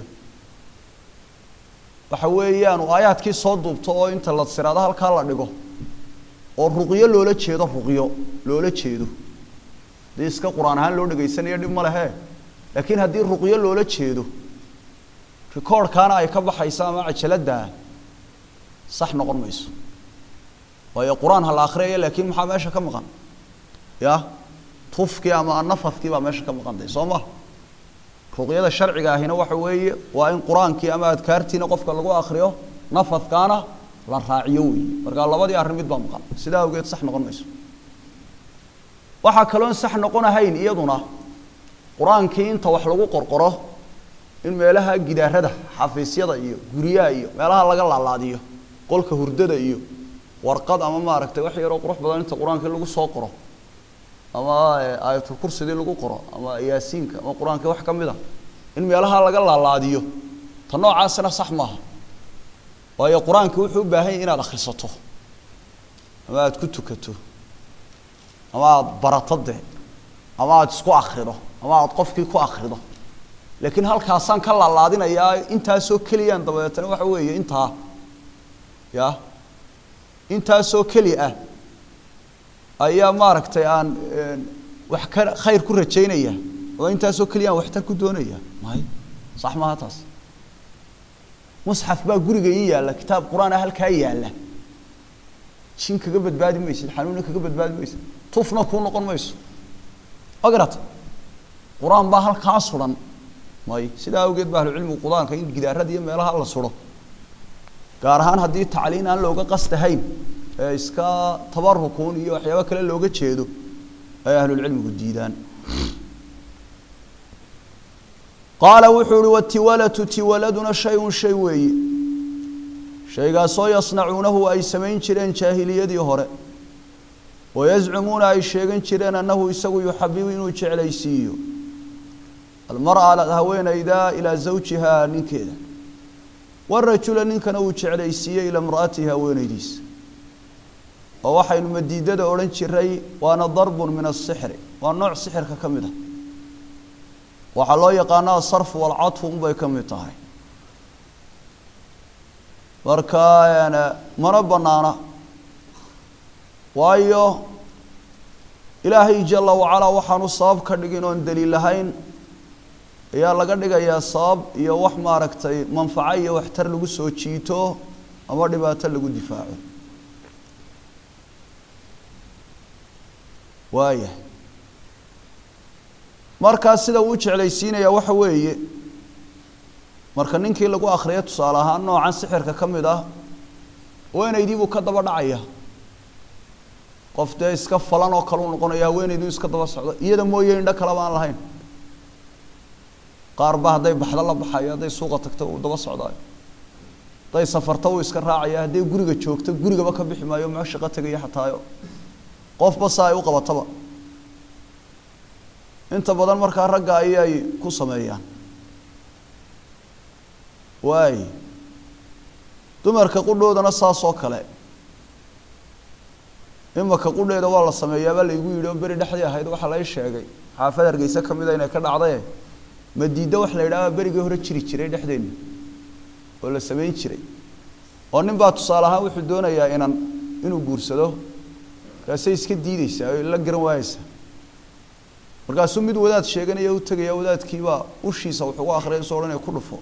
waxa weeyaan uu aayaadkii soo duubto oo inta la siraado halkaa la dhigo oo ruqyo loola jeedo ruqyo loola jeedo haddii iska qur-aan ahaan loo dhegaysanayo dhib ma lehe laakiin haddii ruqyo loola jeedo recordkaana ay ka baxayso ama cajaladdaa sax noqon mayso waayo qur-aan ha la akriyaya laakiin maxaa meesha ka maqan ya tufkii ama nafadkii baa meesha ka maqantay soo ma ruqyada sharciga ahina waxa weeye waa in qur-aankii ama adkaartiina qofka lagu akriyo nafadkaana la raaciyo weeye markaa labadii arrin mid baa maqan sidaa awgeed sax noqon mayso waxaa kaloon sax noqon ahayn iyaduna qur-aankii inta wax lagu qorqoro in meelaha gidaarada xafiisyada iyo guryaha iyo meelaha laga laalaadiyo qolka hurdada iyo warqad ama maaragtay wax yaroo qurux badan inta qur-aankii lagu soo qoro ama aayatul kursidii lagu qoro ama yaasiinka ama qur-aankii wax ka mid a in meelaha laga laalaadiyo ta noocaasina sax maaha waayo qur-aankii wuxuu u baahan yahy inaad akhrisato ama aada ku tukato ama aada barato dee ama aada isku akrido ama aada qofkii ku akrido laakiin halkaasaan ka laalaadinayaa intaasoo keliyaan dabeetana waxa weeye intaa ya intaasoo keli ah ayaa maaragtay aan wax ka khayr ku rajaynaya oo intaasoo keliya aan waxtar ku doonaya may sax maaha taas musxaf baa guriga ii yaalla kitaab qur-aan ah halkaa yaalla jin kaga badbaadi maysid xanuunna kaga badbaadi maysid tufna kuu noqon mayso ma garata qur-aan baa halkaa suran may sidaa awgeed ba ahlucilmigu qur-aanka in gidaarada iyo meelaha la suro gaar ahaan haddii tacliin aan looga qastahayn ee iska tabarukuun iyo waxyaabo kale looga jeedo ay ahlulcilmigu diidaan qaala wuxuu uhi watiwalatu tiwaladuna shay-un shay weeye shaygaasoo yasnacuunahu ay samayn jireen jaahiliyadii hore wayazcumuuna ay sheegan jireen annahu isagu yuxabibu inuu jeclaysiiyo almara haweenayda ilaa zawjiha ninkeeda warajula ninkana uu jeclaysiiyey ilaa imra'atihi haweenaydiisa oo waxaynu madiidada odhan jiray waana darbun min asixri waa nooc sixirka ka mid a waxaa loo yaqaana asarfu walcadfu unbay ka mid tahay marka mana banaana waayo ilaahay jala wacalaa waxaanu sabab ka dhigin oon daliil lahayn ayaa laga dhigayaa sabab iyo wax maaragtay manfaco iyo waxtar lagu soo jiito ama dhibaato lagu difaaco waaya markaa sida uu jeclaysiinaya waxa weeye marka ninkii lagu akriyo tusaale ahaan noocan sixirka ka mid ah haweenaydii buu ka daba dhacaya qof dee iska falan oo kale u noqonaya haweenayduu iska daba socdo iyada mooye indho kaleba aan lahayn qaar ba hadday baxdo la baxayo hadday suuqa tagto uu daba socdaayo hadday safarto uu iska raacaya hadday guriga joogto gurigaba ka bixi maayo ma shaqo tegaya xataayo qofba sa ay u qabataba inta badan markaa ragga ayay ku sameeyaan waay dumarka qudhoodana saas oo kale imaka qudheeda waa la sameeyaabaa laygu yidhi oo beri dhexdii ahayd waxaa lay sheegay xaafad hargeysa ka mid a inay ka dhacdaye madiiddo wax la yidhahdaa berigii hore jiri jiray dhexdeenna oo la samayn jiray oo nin baa tusaale ahaan wuxuu doonayaa inan inuu guursado markaasay iska diideysaa o la garan waayeysaa markaasuu mid wadaad sheeganaya u tegaya wadaadkiibaa ushiisa wuxuu ugu akriyay soo odhanaya ku dhufo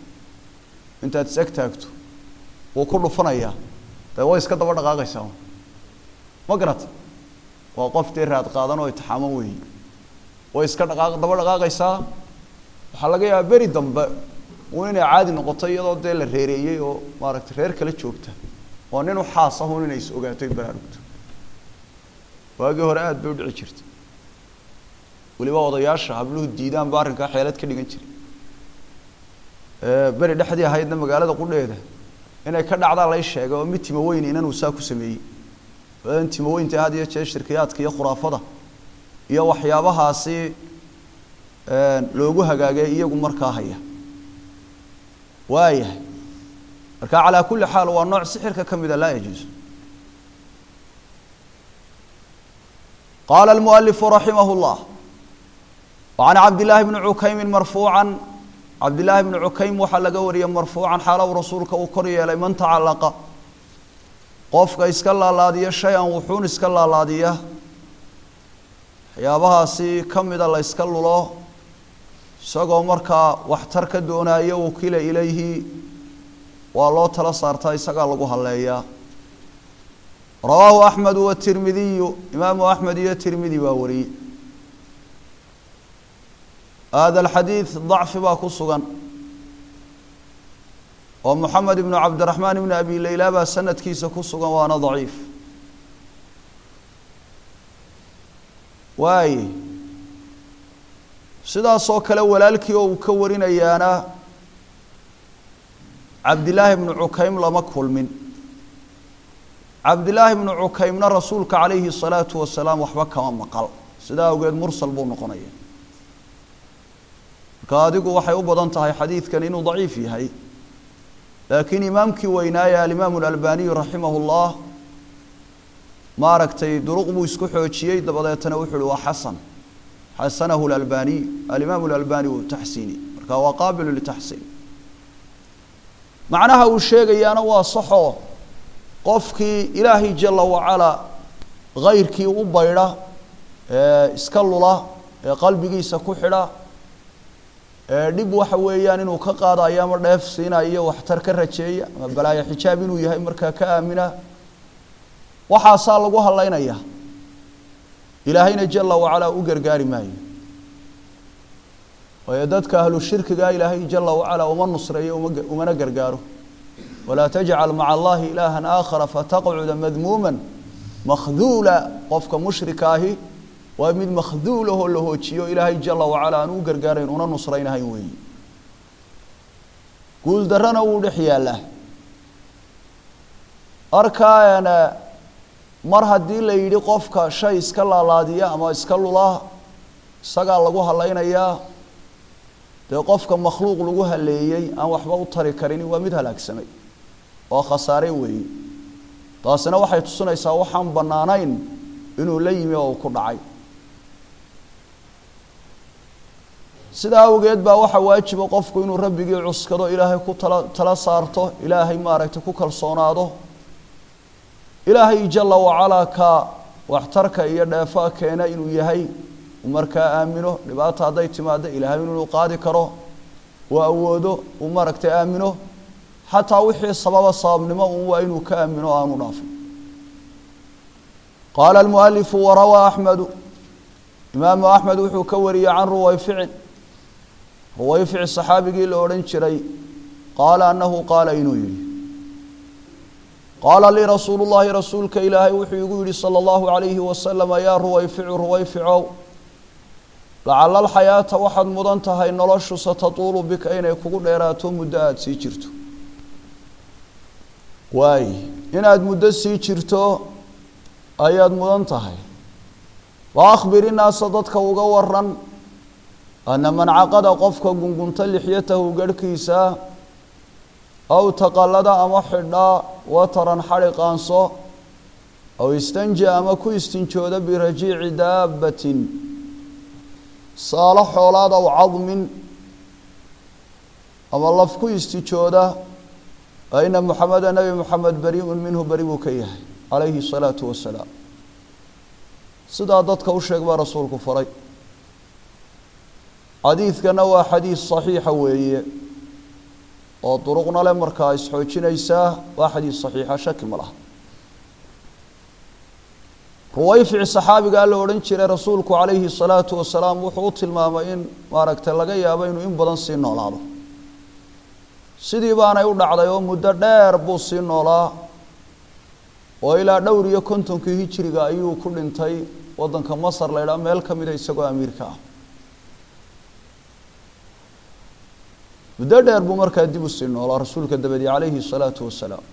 intaad is eg taagto wuu ku dhufanayaa dee way iska daba dhaqaaqaysaa ma garata waa qof dee raad qaadan oo itixaamo weeyi way iska dhaqaaq daba dhaqaaqaysaa waxaa laga yaabaa beri dambe uun inay caadi noqoto iyadoo dee la reereeyey oo maaragtay reer kala joogta oo nin u xaas ah un inay is ogaato ay baraarugto waagii hore aada bay u dhici jirtay weliba odayaasha habluhu diidaan ba arrinkaa xeelad ka dhigan jiray beri dhexdii ahaydna magaalada qudheeda inay ka dhacdaa lay sheegay oo mid timoweyn inanuu saa ku sameeyey odan timoweynta had iyo jeer shirkiyaadka iyo khuraafada iyo waxyaabahaasi loogu hagaagay iyagu markaa haya waayahay marka calaa kulli xaal waa nooc sixirka ka mida laa yajuus qaala almualifu raximah llah wacan cabdillaahi bni cukaymin marfuucan cabdillaahi bni cukaym waxaa laga wariyey marfuucan xaalow rasuulka uu kor yeelay man tacallaqa qofka iska laalaadiya shay-an wuxuun iska laalaadiya waxyaabahaasi ka mida la yska lulo isagoo markaa waxtar ka doonaayo wakila ilayhi waa loo tala saartaa isagaa lagu halleeyaa rawaahu axmed watirmidiyu imaamu axmed iyo tirmidi baa wariyey hada alxadiid dacfi baa ku sugan oo moxamed ibnu cabdiraxmaan ibni abi leyla baa sanadkiisa ku sugan waana daciif waaye sidaasoo kale walaalkii oo uu ka warinayaana cabdillaahi bnu cukaym lama kulmin cabdillaahi bnu cukaymna rasuulka calayhi الsalaatu wasalaam waxba kama maqal sidaa awgeed mursal buu noqonaya marka adigu waxay u badan tahay xadiidkan inuu daciif yahay laakiin imaamkii weynaaye alimaamu اlalbaniyu raximah اllah maaragtay duruq buu isku xoojiyey dabadeetana wuxu uhi waa xasan xasanahu اlalbaniy alimaamu اlalbani uu taxsiini marka waa qaabilu litaxsiin macnaha uu sheegayaana waa saxoo qofkii ilaahay jala wacalaa kayrkii u baydha ee iska lula ee qalbigiisa ku xidha ee dhib waxa weeyaan inuu ka qaadayo ama dheef siinayo waxtar ka rajeeya ama balaayo xijaab inuu yahay markaa ka aamina waxaasaa lagu hadlaynaya ilaahayna jala wacalaa u gargaari maayo waayo dadka ahlu shirkiga ilaahay jala wacalaa uma nusreeyo uma umana gargaaro walaa tajcal maca allahi ilaaha aakhara fataqcuda madmuuma makhduula qofka mushrika ahi waa mid makhduulahoo la hoojiyo ilaahay jala wacala aan u gargaarayn una nusraynahayn weeyi guul darana wuu dhex yaallaa arkaana mar haddii la yidhi qofka shay iska laalaadiya ama iska lula isagaa lagu halaynayaa dee qofka makhluuq lagu haleeyey aan waxba u tari karin waa mid halaagsamay oo khasaare weeye taasina waxay tusinaysaa waxaan bannaanayn inuu la yimi oo uu ku dhacay sidaa awgeed baa waxaa waajiba qofku inuu rabbigii cuskado ilaahay ku tala tala saarto ilaahay maaragtay ku kalsoonaado ilaahay jala wacalaa ka waxtarka iyo dheefaa keena inuu yahay uu markaa aamino dhibaata hadday timaado ilaahay inuu qaadi karo uu awoodo uu maaragtay aamino xataa wixii sababa sababnimo un waa inuu ka aamino o aanu dhaafin qaala almualifu warawaa axmedu imaamu axmed wuxuu ka wariyey can ruwayficin ruwayfici saxaabigii la odhan jiray qaala annahu qaala inuu yidhi qaala lii rasuulu llaahi rasuulka ilaahay wuxuu igu yidhi sala allahu calayhi wasalama yaa ruwayficu ruwayficow lacala alxayaata waxaad mudan tahay noloshu satatuulu bika inay kugu dheeraato muddo aada sii jirto waay inaad muddo sii jirto ayaad mudan tahay wa akhbir innaasa dadka uga waran ana man caqada qofka gungunta lixyatahu garhkiisa aw taqallada ama xidhaa wataran xadhi qaanso aw istanja ama ku istinjooda birajiici daabbatin saalo xoolaad aw cadmin ama laf ku istijooda fa ina muxameda nebi moxamed bari-un minhu beri buu ka yahay calayhi الsalaatu wasalaam sidaa dadka u sheeg baa rasuulku faray xadiidkana waa xadiid صaxiixa weeye oo duruqna le markaa isxoojinaysaa waa xadiid صaxiixa shaki ma laha ruwayfici saxaabigaa la odhan jiray rasuulku calayhi salaatu wasalaam wuxuu u tilmaamay in maaragtay laga yaabo inuu in badan sii noolaado sidii baanay u dhacday oo muddo dheer buu sii noolaa oo ilaa dhowr iyo kontonkii hijiriga ayuu ku dhintay waddanka masar la ydhaha meel ka mida isagoo amiirka ah muddo dheer buu markaa dib u sii noolaa rasuulka dabadi calayhi salaatu wasalaam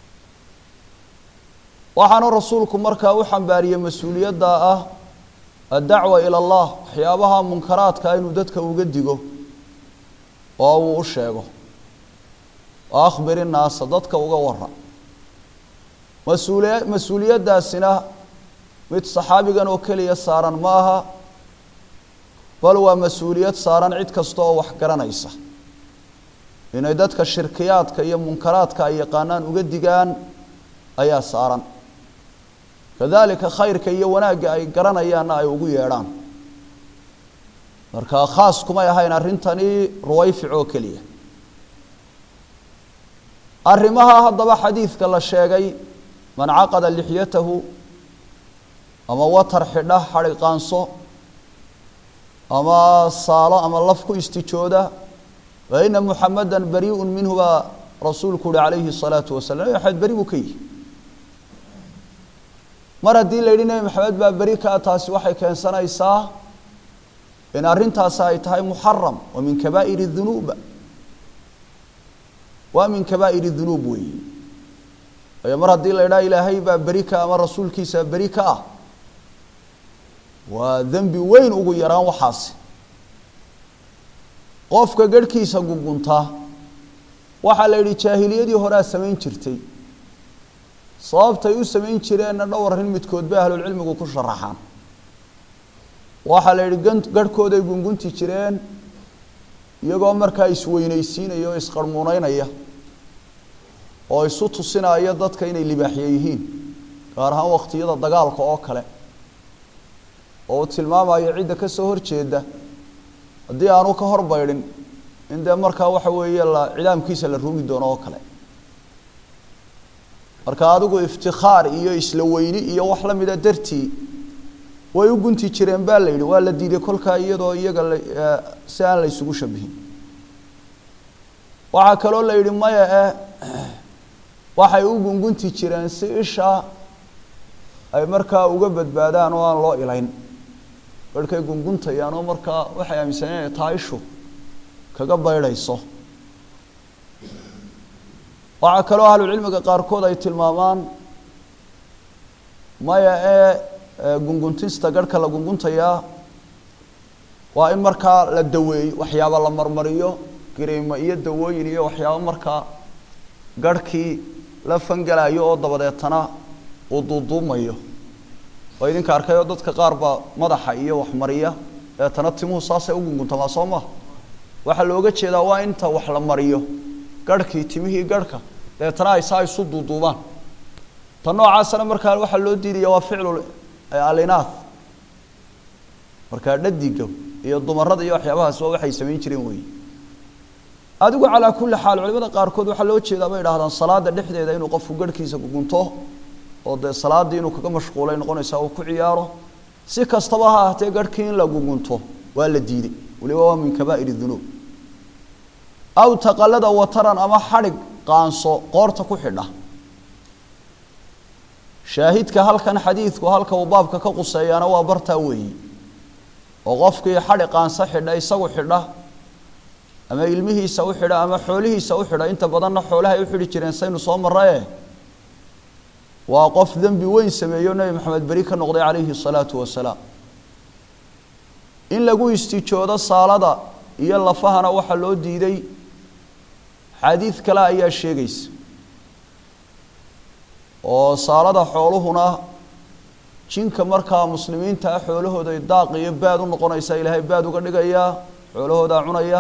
waxaanu rasuulku markaa u xambaariyey mas-uuliyadda ah addacwa ila allah waxyaabaha munkaraadka inuu dadka uga digo oo uu u sheego wa akhbir innaasa dadka uga wara mas-uuliya mas-uuliyaddaasina mid saxaabigan oo keliya saaran ma aha bal waa mas-uuliyad saaran cid kasta oo wax garanaysa inay dadka shirkiyaadka iyo munkaraadka ay yaqaanaan uga digaan ayaa saaran kadalika khayrka iyo wanaagga ay garanayaanna ay ugu yeedhaan marka khaas kumay ahayn arrintani ruwayfic oo keliya arrimaha haddaba xadiidka la sheegay man caqada lixyatahu ama watar xidha xadhi qaanso ama saalo ama laf ku istijooda fa ina muxameda bariiun minhu baa rasuulku uhi calayhi الsalaatu wasalam nabi maxamed beri buu ka yihi mar haddii la yidhi nebi maxamed baa beri kaa taasi waxay keensanaysaa in arrintaasi ay tahay muxaram wa min kabaa'ir الdunuub waa min kabaa'ir الdunuub weeyi waayo mar haddii la yidhaha ilaahay baa beri ka ama rasuulkiisa beri ka ah waa dembi weyn ugu yaraan waxaasi qofka garhkiisa guguntaa waxaa la yidhi jaahiliyadii horea samayn jirtay sababtay u samayn jireenna dhowr arrin midkood bay ahlulcilmigu ku sharaxaan waxaa la yidhi gan garhkooday gungunti jireen iyagoo markaa isweynaysiinaya oo isqarhmuuneynaya oo isu tusinaya dadka inay libaaxye yihiin gaar ahaan waqtiyada dagaalka oo kale oo uu tilmaamayo cidda ka soo horjeeda haddii aanu ka hor baydhin in dee markaa waxa weeye la cidaamkiisa la rugi doono oo kale marka adigu iftikaar iyo isla weyni iyo wax la mida dartii way u gunti jireen baa la yidhi waa la diiday kolkaa iyadoo iyaga la si aan la isugu shabihin waxaa kaloo la yidhi maya eh waxay u gungunti jireen si isha ay markaa uga badbaadaan oo aan loo ilayn barhkay gunguntayaan oo markaa waxay aaminsaneen inay tahay ishu kaga baydhayso waxaa kaloo ahlucilmiga qaarkood ay tilmaamaan maya ee gunguntista garhka la gunguntayaa waa in markaa la daweeyo waxyaaba la marmariyo gariimo iyo dawooyin iyo waxyaaba markaa garhkii la fangalayo oo dabadeetana uu duuduumayo oo idinka arkay oo dadka qaar baa madaxa iyo waxmariya deetana timuhu saasay u gunguntamaa soo maha waxaa looga jeedaa waa inta wax la mariyo garhkii timihii garhka deetana ay saa isu duuduubaan ta noocaasana markaa waxaa loo diidaya waa ficlu alinath markaa dhadiga iyo dumarada iyo waxyaabahaas waa waxay samayn jireen weyi adigu calaa kulli xaal culimada qaarkood waxaa loo jeedaa bay idhahdaan salaada dhexdeeda inuu qofku garhkiisa gugunto oo dee salaaddii inuu kaga mashquulay noqonaysaa uu ku ciyaaro si kastaba ha ahatee garhkii in la gugunto waa la diiday waliba waa min kabaa'ir dunuub aw taqalada wataran ama xadhig qaanso qoorta ku xidha shaahidka halkan xadiidku halka uu baabka ka quseeyaana waa bartaa weeyi oo qofkii xadhi qaanso xidha isagu xidha ama ilmihiisa u xidha ama xoolihiisa u xidha inta badanna xoolahay u xidhi jireen saynu soo marraye waa qof dembi weyn sameeyo nebi maxamed beri ka noqday calayhi الsalaatu wasalaam in lagu istijoodo saalada iyo lafahana waxaa loo diiday xadiid kale ayaa sheegaysa oo saalada xooluhuna jinka markaa muslimiinta ah xoolahooday daaq iyo baad u noqonaysaa ilaahay baad uga dhigayaa xoolahoodaa cunaya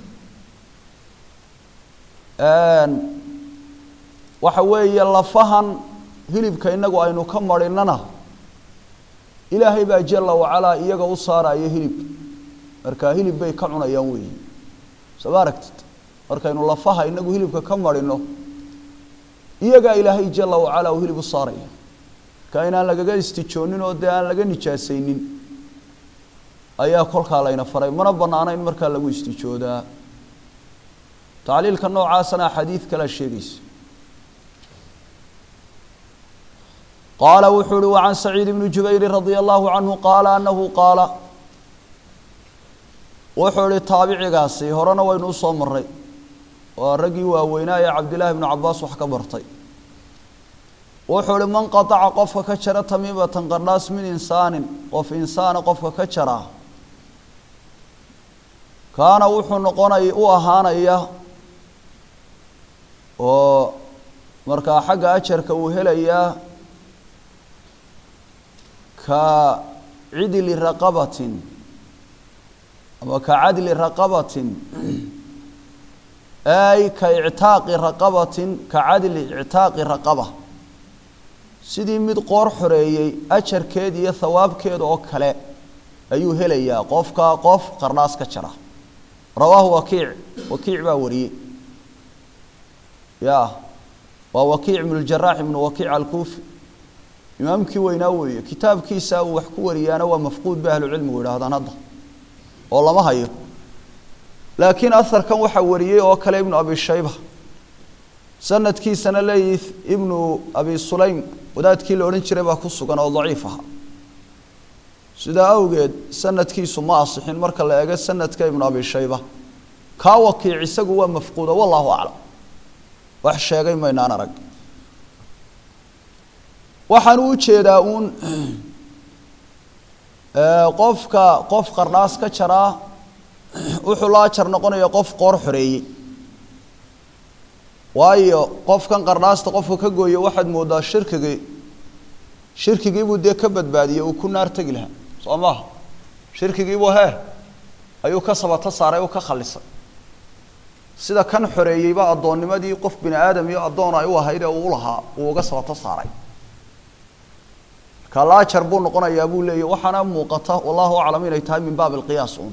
waxa weeye lafahan hilibka inagu aynu ka marinana ilaahay baa jala wacalaa iyaga u saaraya hilib markaa hilib bay ka cunayaan weeyi soo ma aragtid markaynu lafaha inagu hilibka ka marino iyagaa ilaahay jala wacalaa uu hilib u saaraya marka inaan lagaga istijoonin oo dee aan laga nijaasaynin ayaa kolkaa layna faray mana banaana in markaa lagu istijoodaa tacliilka noocaasana axaadiid kalea sheegaysa qaala wuxuu uhi wacan saciid bni jubayri radia allahu canhu qaala anahu qaala wuxuu ihi taabicigaasi horena waynu usoo maray waa raggii waaweynaa ee cabdillaahi bnu cabaas wax ka bartay wuxuu ihi man qataca qofka ka jara tamiimatan qardhaas min insaanin qof insaana qofka ka jaraa kaana wuxuu noqonay u ahaanaya oo markaa xagga ajarka uu helayaa ka cidli raqabatin ama ka cadli raqabatin ay ka ictaaqi raqabatin ka cadli ictaaqi raqaba sidii mid qoor xoreeyey ajarkeed iyo thawaabkeeda oo kale ayuu helayaa qofka qof qardhaas ka jara rawaahu wakiic wakiic baa wariyey ya waa wakiic ibnu ljaraax ibnu wakiic alkuufi imaamkii weynaa weeye kitaabkiisa uu wax ku wariyaana waa mafquud ba ahlucilmigu yidhaahdaan hadda oo lama hayo laakiin aharkan waxaa wariyey oo kale ibnu abi shayba sanadkiisana leeyihi ibnu abi sulaym wadaadkii la odhan jiray baa ku sugan oo daciif aha sidaa awgeed sanadkiisu ma asixin marka la eego sanadka ibnu abi shayba kaa wakiic isagu waa mafquuda wallahu aclam wax sheegay maynaan arag waxaan u jeedaa uun qofka qof qardhaas ka jaraa wuxuu la ajar noqonaya qof qoor xoreeyey waayo qofkan qardhaasta qofka ka gooya waxaad moodaa shirkigii shirkigiibuu dee ka badbaadiyey uu ku naar tegi lahaa soo maaha shirkigiibuu hee ayuu ka sabato saaray u ka khalisay sida kan xoreeyeyba addoonnimadii qof bini aadam iyo addoon ay u ahayd ee uu lahaa uu uga sabato saaray marka la ajar buu noqonayaa buu leeyahy waxaana muuqata wallahu aclam inay tahay min baab alqiyaas uun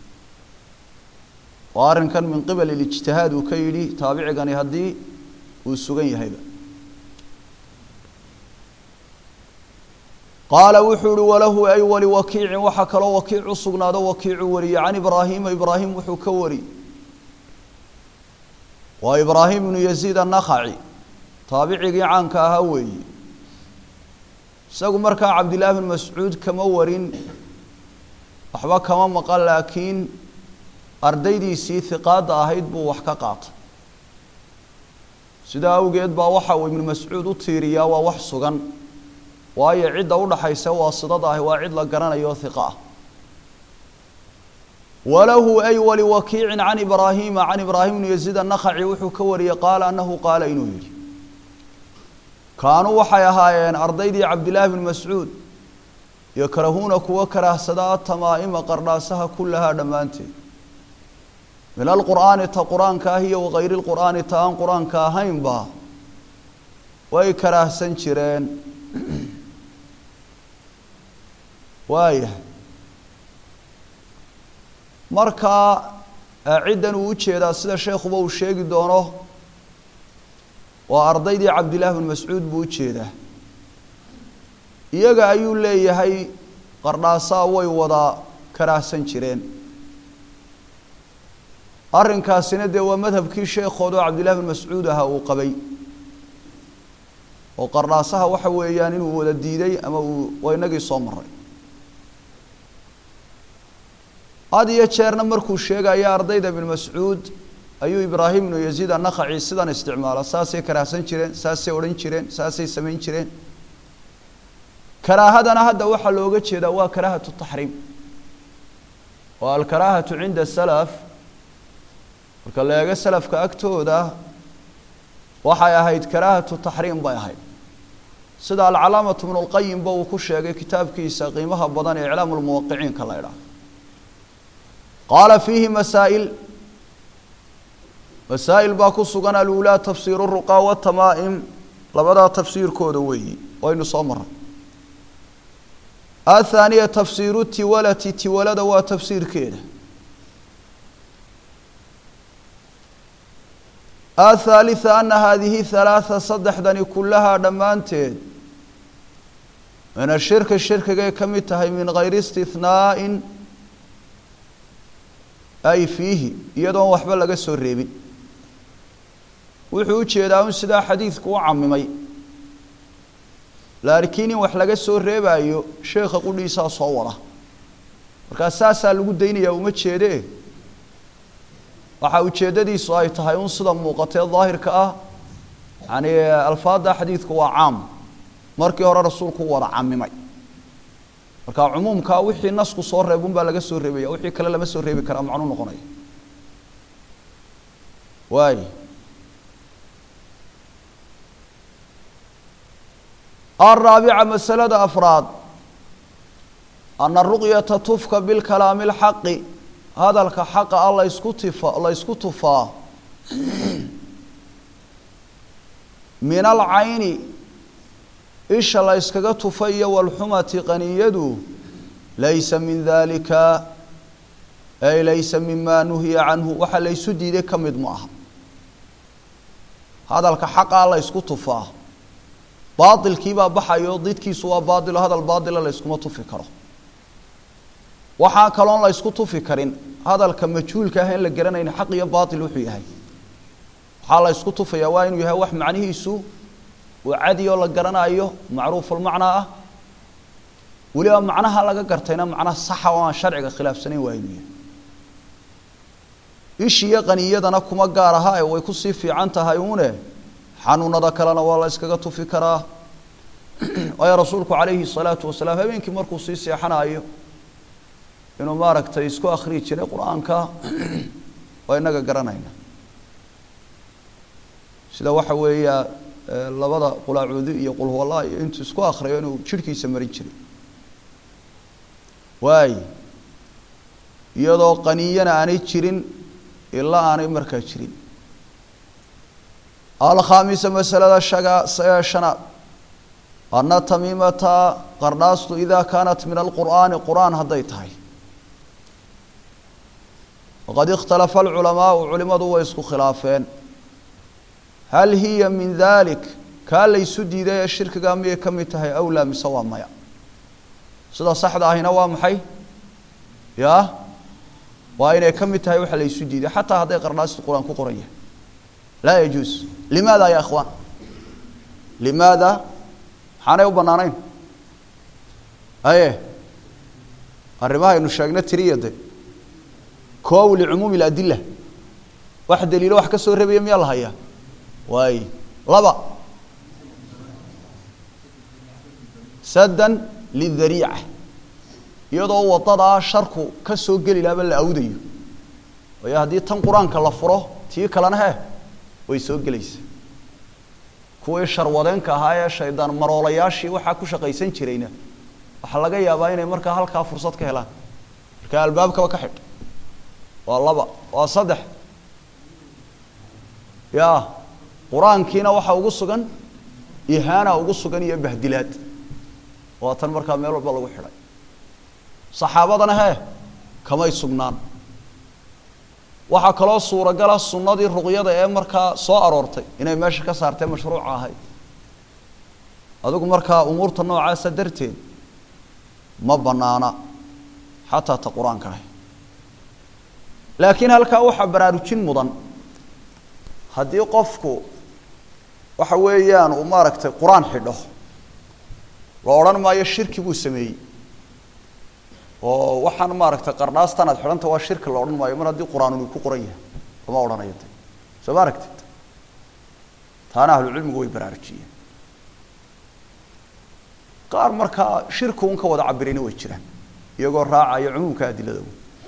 oo arrinkan min qibal ilijtihaad uu ka yidhi taabicigani haddii uu sugan yahayba qaala wuxuu uhi walahu ay wali wakiicin waxaa kaloo wakiic u sugnaado wakiicu wariyey can ibraahiima ibraahim wuxuu ka wari waa ibraahim ibnu yaziid annakhaci taabicigii caanka ahaa weeye isagu markaa cabdillaahi bn mascuud kama warin waxba kama maqan laakiin ardaydiisii hiqaadda ahayd buu wax ka qaatay sidaa awgeed baa waxa uu ibnu mascuud u tiiriyaa waa wax sugan waayo cidda udhaxaysa waasidada ahi waa cid la garanayo hiqa ah walahu ay waliwakiicin can ibraahiima can ibraahim bnu yaziid annakhaci wuxuu ka wariyey qaala annahu qaala inuu yidhi kaanuu waxay ahaayeen ardaydii cabdillaahi bni mascuud yakrahuuna kuwa karaahsada atamaa'ima qardhaasaha kullahaa dhammaanteed min alqur'aani ta qur-aanka ah iyo wakayri lqur'aani ta aan qur-aanka ahaynba way karaahsan jireen waayahay markaa ciddan uu ujeedaa sida sheekhuba uu sheegi doono waa ardaydii cabdillaahi bn mascuud buu ujeedaa iyaga ayuu leeyahay qardhaasaa way wada karaahsan jireen arrinkaasina dee waa madhabkii sheekhood oo cabdillahi bn mascuud ahaa uu qabay oo qardhaasaha waxa weeyaan inuu wada diiday ama uu waa inagii soo maray had iyo jeerna markuu sheegaya ardayda ibn mascuud ayuu ibraahim ibnu yaziid annakhaci sidan isticmaala saasay karaahsan jireen saasay odhan jireen saasay samayn jireen karaahadana hadda waxaa looga jeedaa waa karaahatu taxriim waa alkaraahatu cinda salaf marka la eego salafka agtooda waxay ahayd karaahatu taxriim bay ahayd sida alcalaamatu bnu lqayimba uu ku sheegay kitaabkiisa qiimaha badan ee iclaamu lmuwaqiciinka la ydhaah qaala fiihi masaa'il masaa'il baa ku sugan aluulaa tafsiiru ruqaa watamaa'im labadaa tafsiirkooda weeyi waynu soo maray athaaniya tafsiiru tiwalati tiwalada waa tafsiirkeeda athaalitha ana haadihi halaatha saddexdani kullahaa dhammaanteed min ashirki shirkigay ka mid tahay min gayri istihnaa'in ay fiihi iyadoon waxba laga soo reebin wuxuu u jeedaa un sidaa xadiidku u camimay laakiin in wax laga soo reebaayo sheekha qudhiisaa soo wada markaa saasaa lagu daynayaa uma jeedee waxaa ujeeddadiisu ay tahay un sida muuqatee daahirka ah yani alfaadda xadiidku waa caam markii hore rasuulku wada camimay marka cumuumkaa wixii nasku soo reebun baa laga soo reebaya wixii kale lama soo reebi karaa macnuu noqonaya waay الرaaبعة maسألada أفraad أن الرuqيaةa tufka bاlكalaami الxaqi hadalka xaqa a laysku tif la ysku tufaa min alcayni isha la yskaga tufa iyo wاlxumati qaniyadu laysa min dalika ay laysa mima nuhiya canhu waxa laysu diiday ka mid ma aha hadalka xaqa la ysku tufaa baailkiibaa baxayo didkiisu waa baailo hadal baaila layskuma tufi karo waxaa kaloon la ysku tufi karin hadalka majhuulka ah in la garanayn xaq iyo baail wuxuu yahay waxaa la ysku tufayaa waa inuu yahay wax macnihiisu uu cadi oo la garanayo macruufulmacnaa ah weliba macnaha laga gartayna macna saxa oo aan sharciga khilaafsanayn waa inuu yahay ishiyo qaniyadana kuma gaar aha ee way kusii fiican tahay uune xanuunada kalena waa la yskaga tufi karaa waayo rasuulku calayhi الsalaatu wasalaam habeenkii markuu sii seexanayo inuu maaragtay isku akriyi jiray qur-aanka waa inaga garanayna sida waxa weeya labada qulaacuudi iyo qulhuwalla iyo intuu isku akriyo inuu jirhkiisa marin jiray waay iyadoo qaniyana aanay jirin ilaa aanay markaa jirin alkhaamisa masalada shaga shanaad ana tamiimata qardhaastu idaa kaanat min alqur'aani qur'aan hadday tahay waqad ikhtalafa alculamaau culimadu way isku khilaafeen hal hiya min dalik kaa laysu diiday ee shirkigaa miyay ka mid tahay awlaa mise waa maya sida saxda ahina waa maxay ya waa inay ka mid tahay waxa laysu diiday xataa hadday qardhaastu qur-aan ku qoran yahay laa yajuus limaada ya ikhwaan limaada maxaanay u bannaanayn aye arrimahaynu sheegna tiriya de koow licumuumi اladila wax daliilo wax ka soo rebaya miyaa la hayaa waay laba saddan lidariica iyadoo wadadaa sharku ka soo geli lahaba la awdayo waayo haddii tan qur-aanka la furo tii kalena he way soo gelaysa kuwii sharwadeenka ahaa ee shaydaan maroolayaashii waxaa ku shaqaysan jirayna waxaa laga yaabaa inay markaa halkaa fursad ka helaan markaa albaabkaba ka xidh waa laba waa saddex ya qur-aankiina waxaa ugu sugan ihaana ugu sugan iyo bahdilaad waa tan markaa meel walba lagu xidhay saxaabadana hee kamay sugnaan waxaa kaloo suuragala sunnadii ruqyada ee markaa soo aroortay inay meesha ka saartee mashruuca ahayd adigu markaa umuurta noocaasa darteed ma banaana xataa ta qur-aanka ahy laakiin halkaa waxaa baraarujin mudan haddii qofku waxa weeyaan uu maaragtay qur-aan xidho la odhan maayo shirki buu sameeyey oo waxaan maaragtay qardhaastan aad xidhanta waa shirki la odhan maayo mar haddii qur-aan uu ku qoran yahay lama odhanayo de soo ma aragtid taana ahlucilmigu way baraarujiyeen qaar markaa shirki un ka wada cabirayna way jiraan iyagoo raacaya cumuumka adilada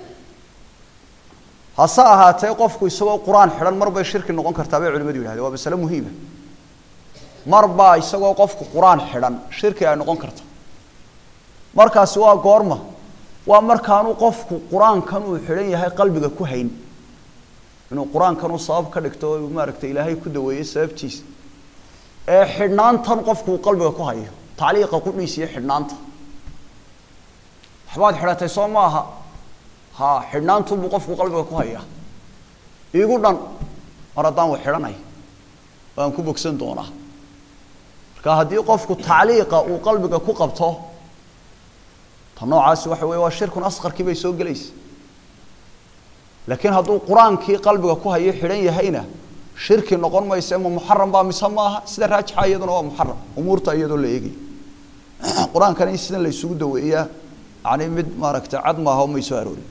hase ahaatee qofku isagoo qur-aan xidhan mar bay shirki noqon kartaa bay culimadu yihahdeen waa masale muhiima mar baa isagoo qofku qur-aan xidhan shirki ay noqon karta markaasi waa goorma waa markaanu qofku qur-aankan uu xidhan yahay qalbiga ku hayn inuu qur-aankan uu sabab ka dhigto o maaragtay ilaahay ku daweeyey sababtiisa ee xidhnaantan qofku uu qalbiga ku hayo tacliiqa qudhiisa iyo xidhnaanta waxbaad xidhatay soo maaha ha xidhnaantunbuu qofku qalbiga ku hayaa iigu dhan mar haddaan wa xidhanay waan ku bogsan doonaa marka haddii qofku tacliiqa uu qalbiga ku qabto ta noocaasi waxa weye waa shirkun asqarkii bay soo gelaysa laakiin hadduu qur-aankii qalbiga ku hayo xidhan yahayna shirki noqon mayse ma muxaram baa mise maaha sida raajixa iyaduna waa muxaram umuurta iyadoo la eegay qur-aankana in sidan la isugu daweeyaa yani mid maaragtay cad maaha o may soo aroorin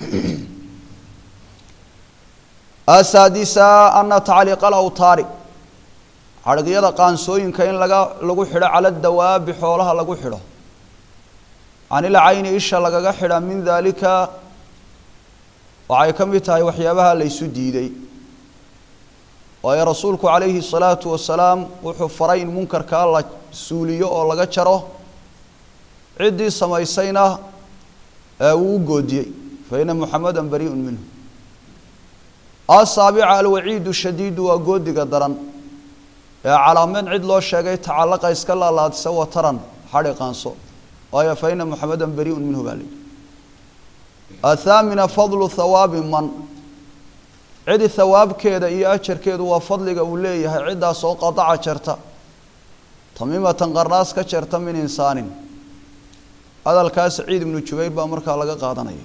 asaadisa ana tacliiqa alawtaari xadhigyada qaansooyinka in laga lagu xidho cala dawaabi xoolaha lagu xidho can ilcayni isha lagaga xidha min daalika waxay ka mid tahay waxyaabaha la ysu diiday waayo rasuulku calayhi الsalaatu wasalaam wuxuu faray in munkarkaa la suuliyo oo laga jaro ciddii samaysayna wuu u goodiyey faina muxameda bariiءu minhu asaabica alwaciidu shadiidu waa goodiga daran ee calaameed cid loo sheegay tacalaqa iska laalaadisa wataran xadhi qaanso waayo faina muxameda bariiءu minhu baa layihi athaamina fadlu hawaabi man cidi hawaabkeeda iyo ajarkeedu waa fadliga uu leeyahay ciddaas oo qadaca jarta tamiimatan qarnaas ka jarta min insaanin hadalkaa saciid ibnu jubayr baa markaa laga qaadanaya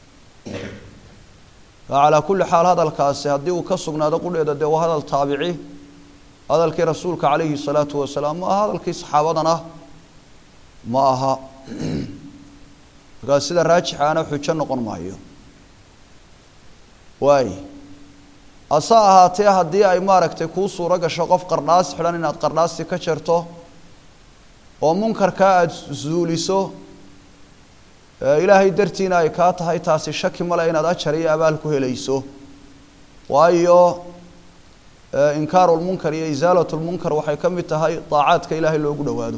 calaa kulli xaal hadalkaasi haddii uu ka sugnaado qudheeda dee waa hadal taabici hadalkii rasuulka calayhi salaatu wasalaam ma aha hadalkii saxaabadana ma aha markaas sida raajixaana xujo noqon maayo waay hase ahaatee haddii ay maaragtay kuu suuro gasho qof qarnaas xidhan inaad qarnaasti ka jarto oo munkarkaa aada zuuliso ilaahay dartiina ay kaa tahay taasi shaki male inaad ajar iyo abaal ku helayso waayo inkaaru lmunkar iyo isaalat lmunkar waxay ka mid tahay daacaadka ilaahay loogu dhowaado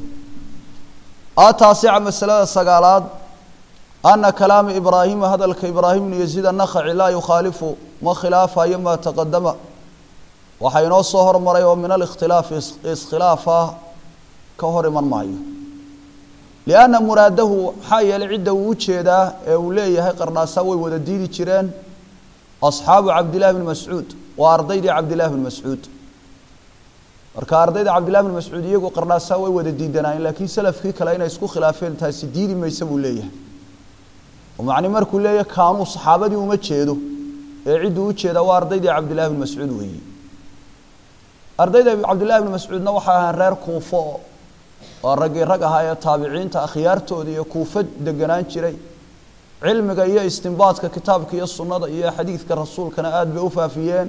ataasica masalada sagaalaad ana kalaama ibraahima hadalka ibraahim bnu yaziid annakhaci laa yukhaalifu ma khilaafayo maa taqadama waxaa inoo soo hormaray oo min alikhtilaafi iskhilaafa ka hor iman maayo lianna muraadahu maxaa yeelay cidda uu ujeedaa ee uu leeyahay qarnaasaa way wada diidi jireen asxaabu cabdillahi bni mascuud waa ardaydii cabdillahi bni mascuud marka ardayda cabdillahi bni mascuud iyagu qarnaasaa way wada diidanaayeen laakiin salafkii kale inay isku khilaafeen taasi diidi maysa buu leeyahay oo macni markuu leeyahay kaanuu saxaabadii uma jeedo ee cidduu u jeedaa waa ardaydii cabdillahi bni mascuud weeye ardayda cabdillahi bni mascuudna waxay ahaan reer kuufo waa raggii rag ahaa ee taabiciinta akhyaartooda iyo kuufo deganaan jiray cilmiga iyo istimbaadka kitaabka iyo sunnada iyo xadiidka rasuulkana aada bay u faafiyeen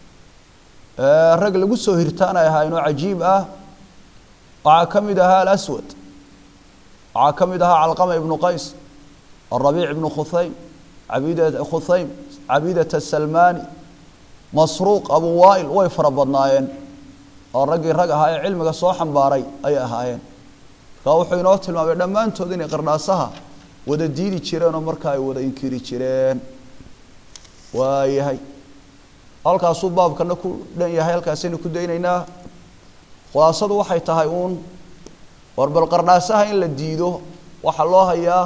rag lagu soo hirtaan ay ahaayeen oo cajiib ah waxaa ka mid ahaa alaswad waxaa ka mid ahaa calqama ibnu qays الربيع بن خثيم عبيدة خثيم عبيدة السلماني مسروق أبو وائل way fara badnaayeen oo raggii rag ahaa ee cilmiga soo xambaaray ay ahaayeen ka wuxuu inoo tilmaamay dhammaantood inay qardhaasaha wada diidi jireen oo markaa ay wada inkiri jireen waayahay halkaasuu baabkana ku dhan yahay halkaasaynu ku daynaynaa khulaasadu waxay tahay uun war bal qardhaasaha in la diido waxaa loo hayaa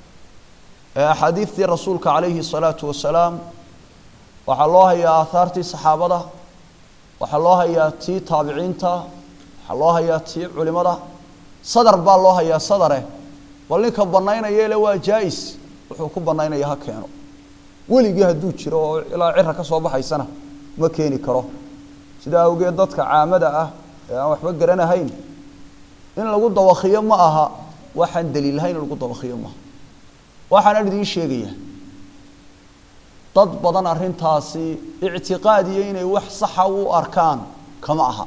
axaadiidtii rasuulka calayhi الsalaatu wasalaam waxaa loo hayaa aahaartii saxaabada waxaa loo hayaa tii taabiciinta waxaa loo hayaa tii culimada sadar baa loo hayaa sadare bal ninka banaynaya le waa jaa-is wuxuu ku banaynaya ha keeno weligii hadduu jiro oo ilaa cira ka soo baxaysana ma keeni karo sidaa awgeed dadka caamada ah ee aan waxba garanahayn in lagu dawakiyo ma aha waxaan daliilahayn in lagu dawakiyo maaha waxaana idiin sheegaya dad badan arrintaasi ictiqaadiyo inay wax saxa u arkaan kama aha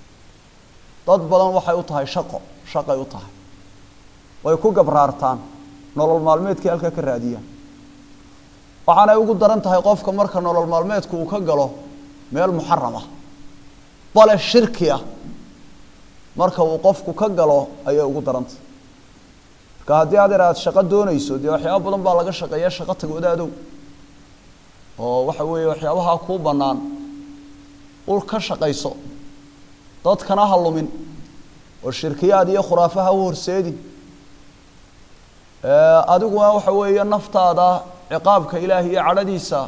dad badan waxay u tahay shaqo shaqay u tahay way ku gabraartaan nolol maalmeedkii halkaa ka raadiyaan waxaanay ugu daran tahay qofka marka nolol maalmeedku uu ka galo meel muxaram ah bale shirki ah marka uu qofku ka galo ayay ugu darantahay marka haddii adeer aada shaqo doonayso dee waxyaaba badan baa laga shaqeeya shaqo tag wadaadow oo waxa weeye waxyaabahaa kuu bannaan ul ka shaqayso dadkana ha lumin oo shirkiyaad iyo khuraafa ha u horseedin adiguna waxa weeye naftaada ciqaabka ilaahay iyo cadhadiisa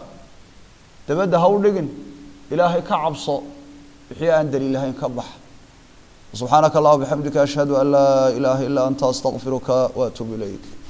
dabadda ha u dhigin ilaahay ka cabso wixii aan daliilahayn ka bax subxaanaka allah bixamdika ashhadu an laa ilaaha ilaa anta astaqfiruka waatuub ilayk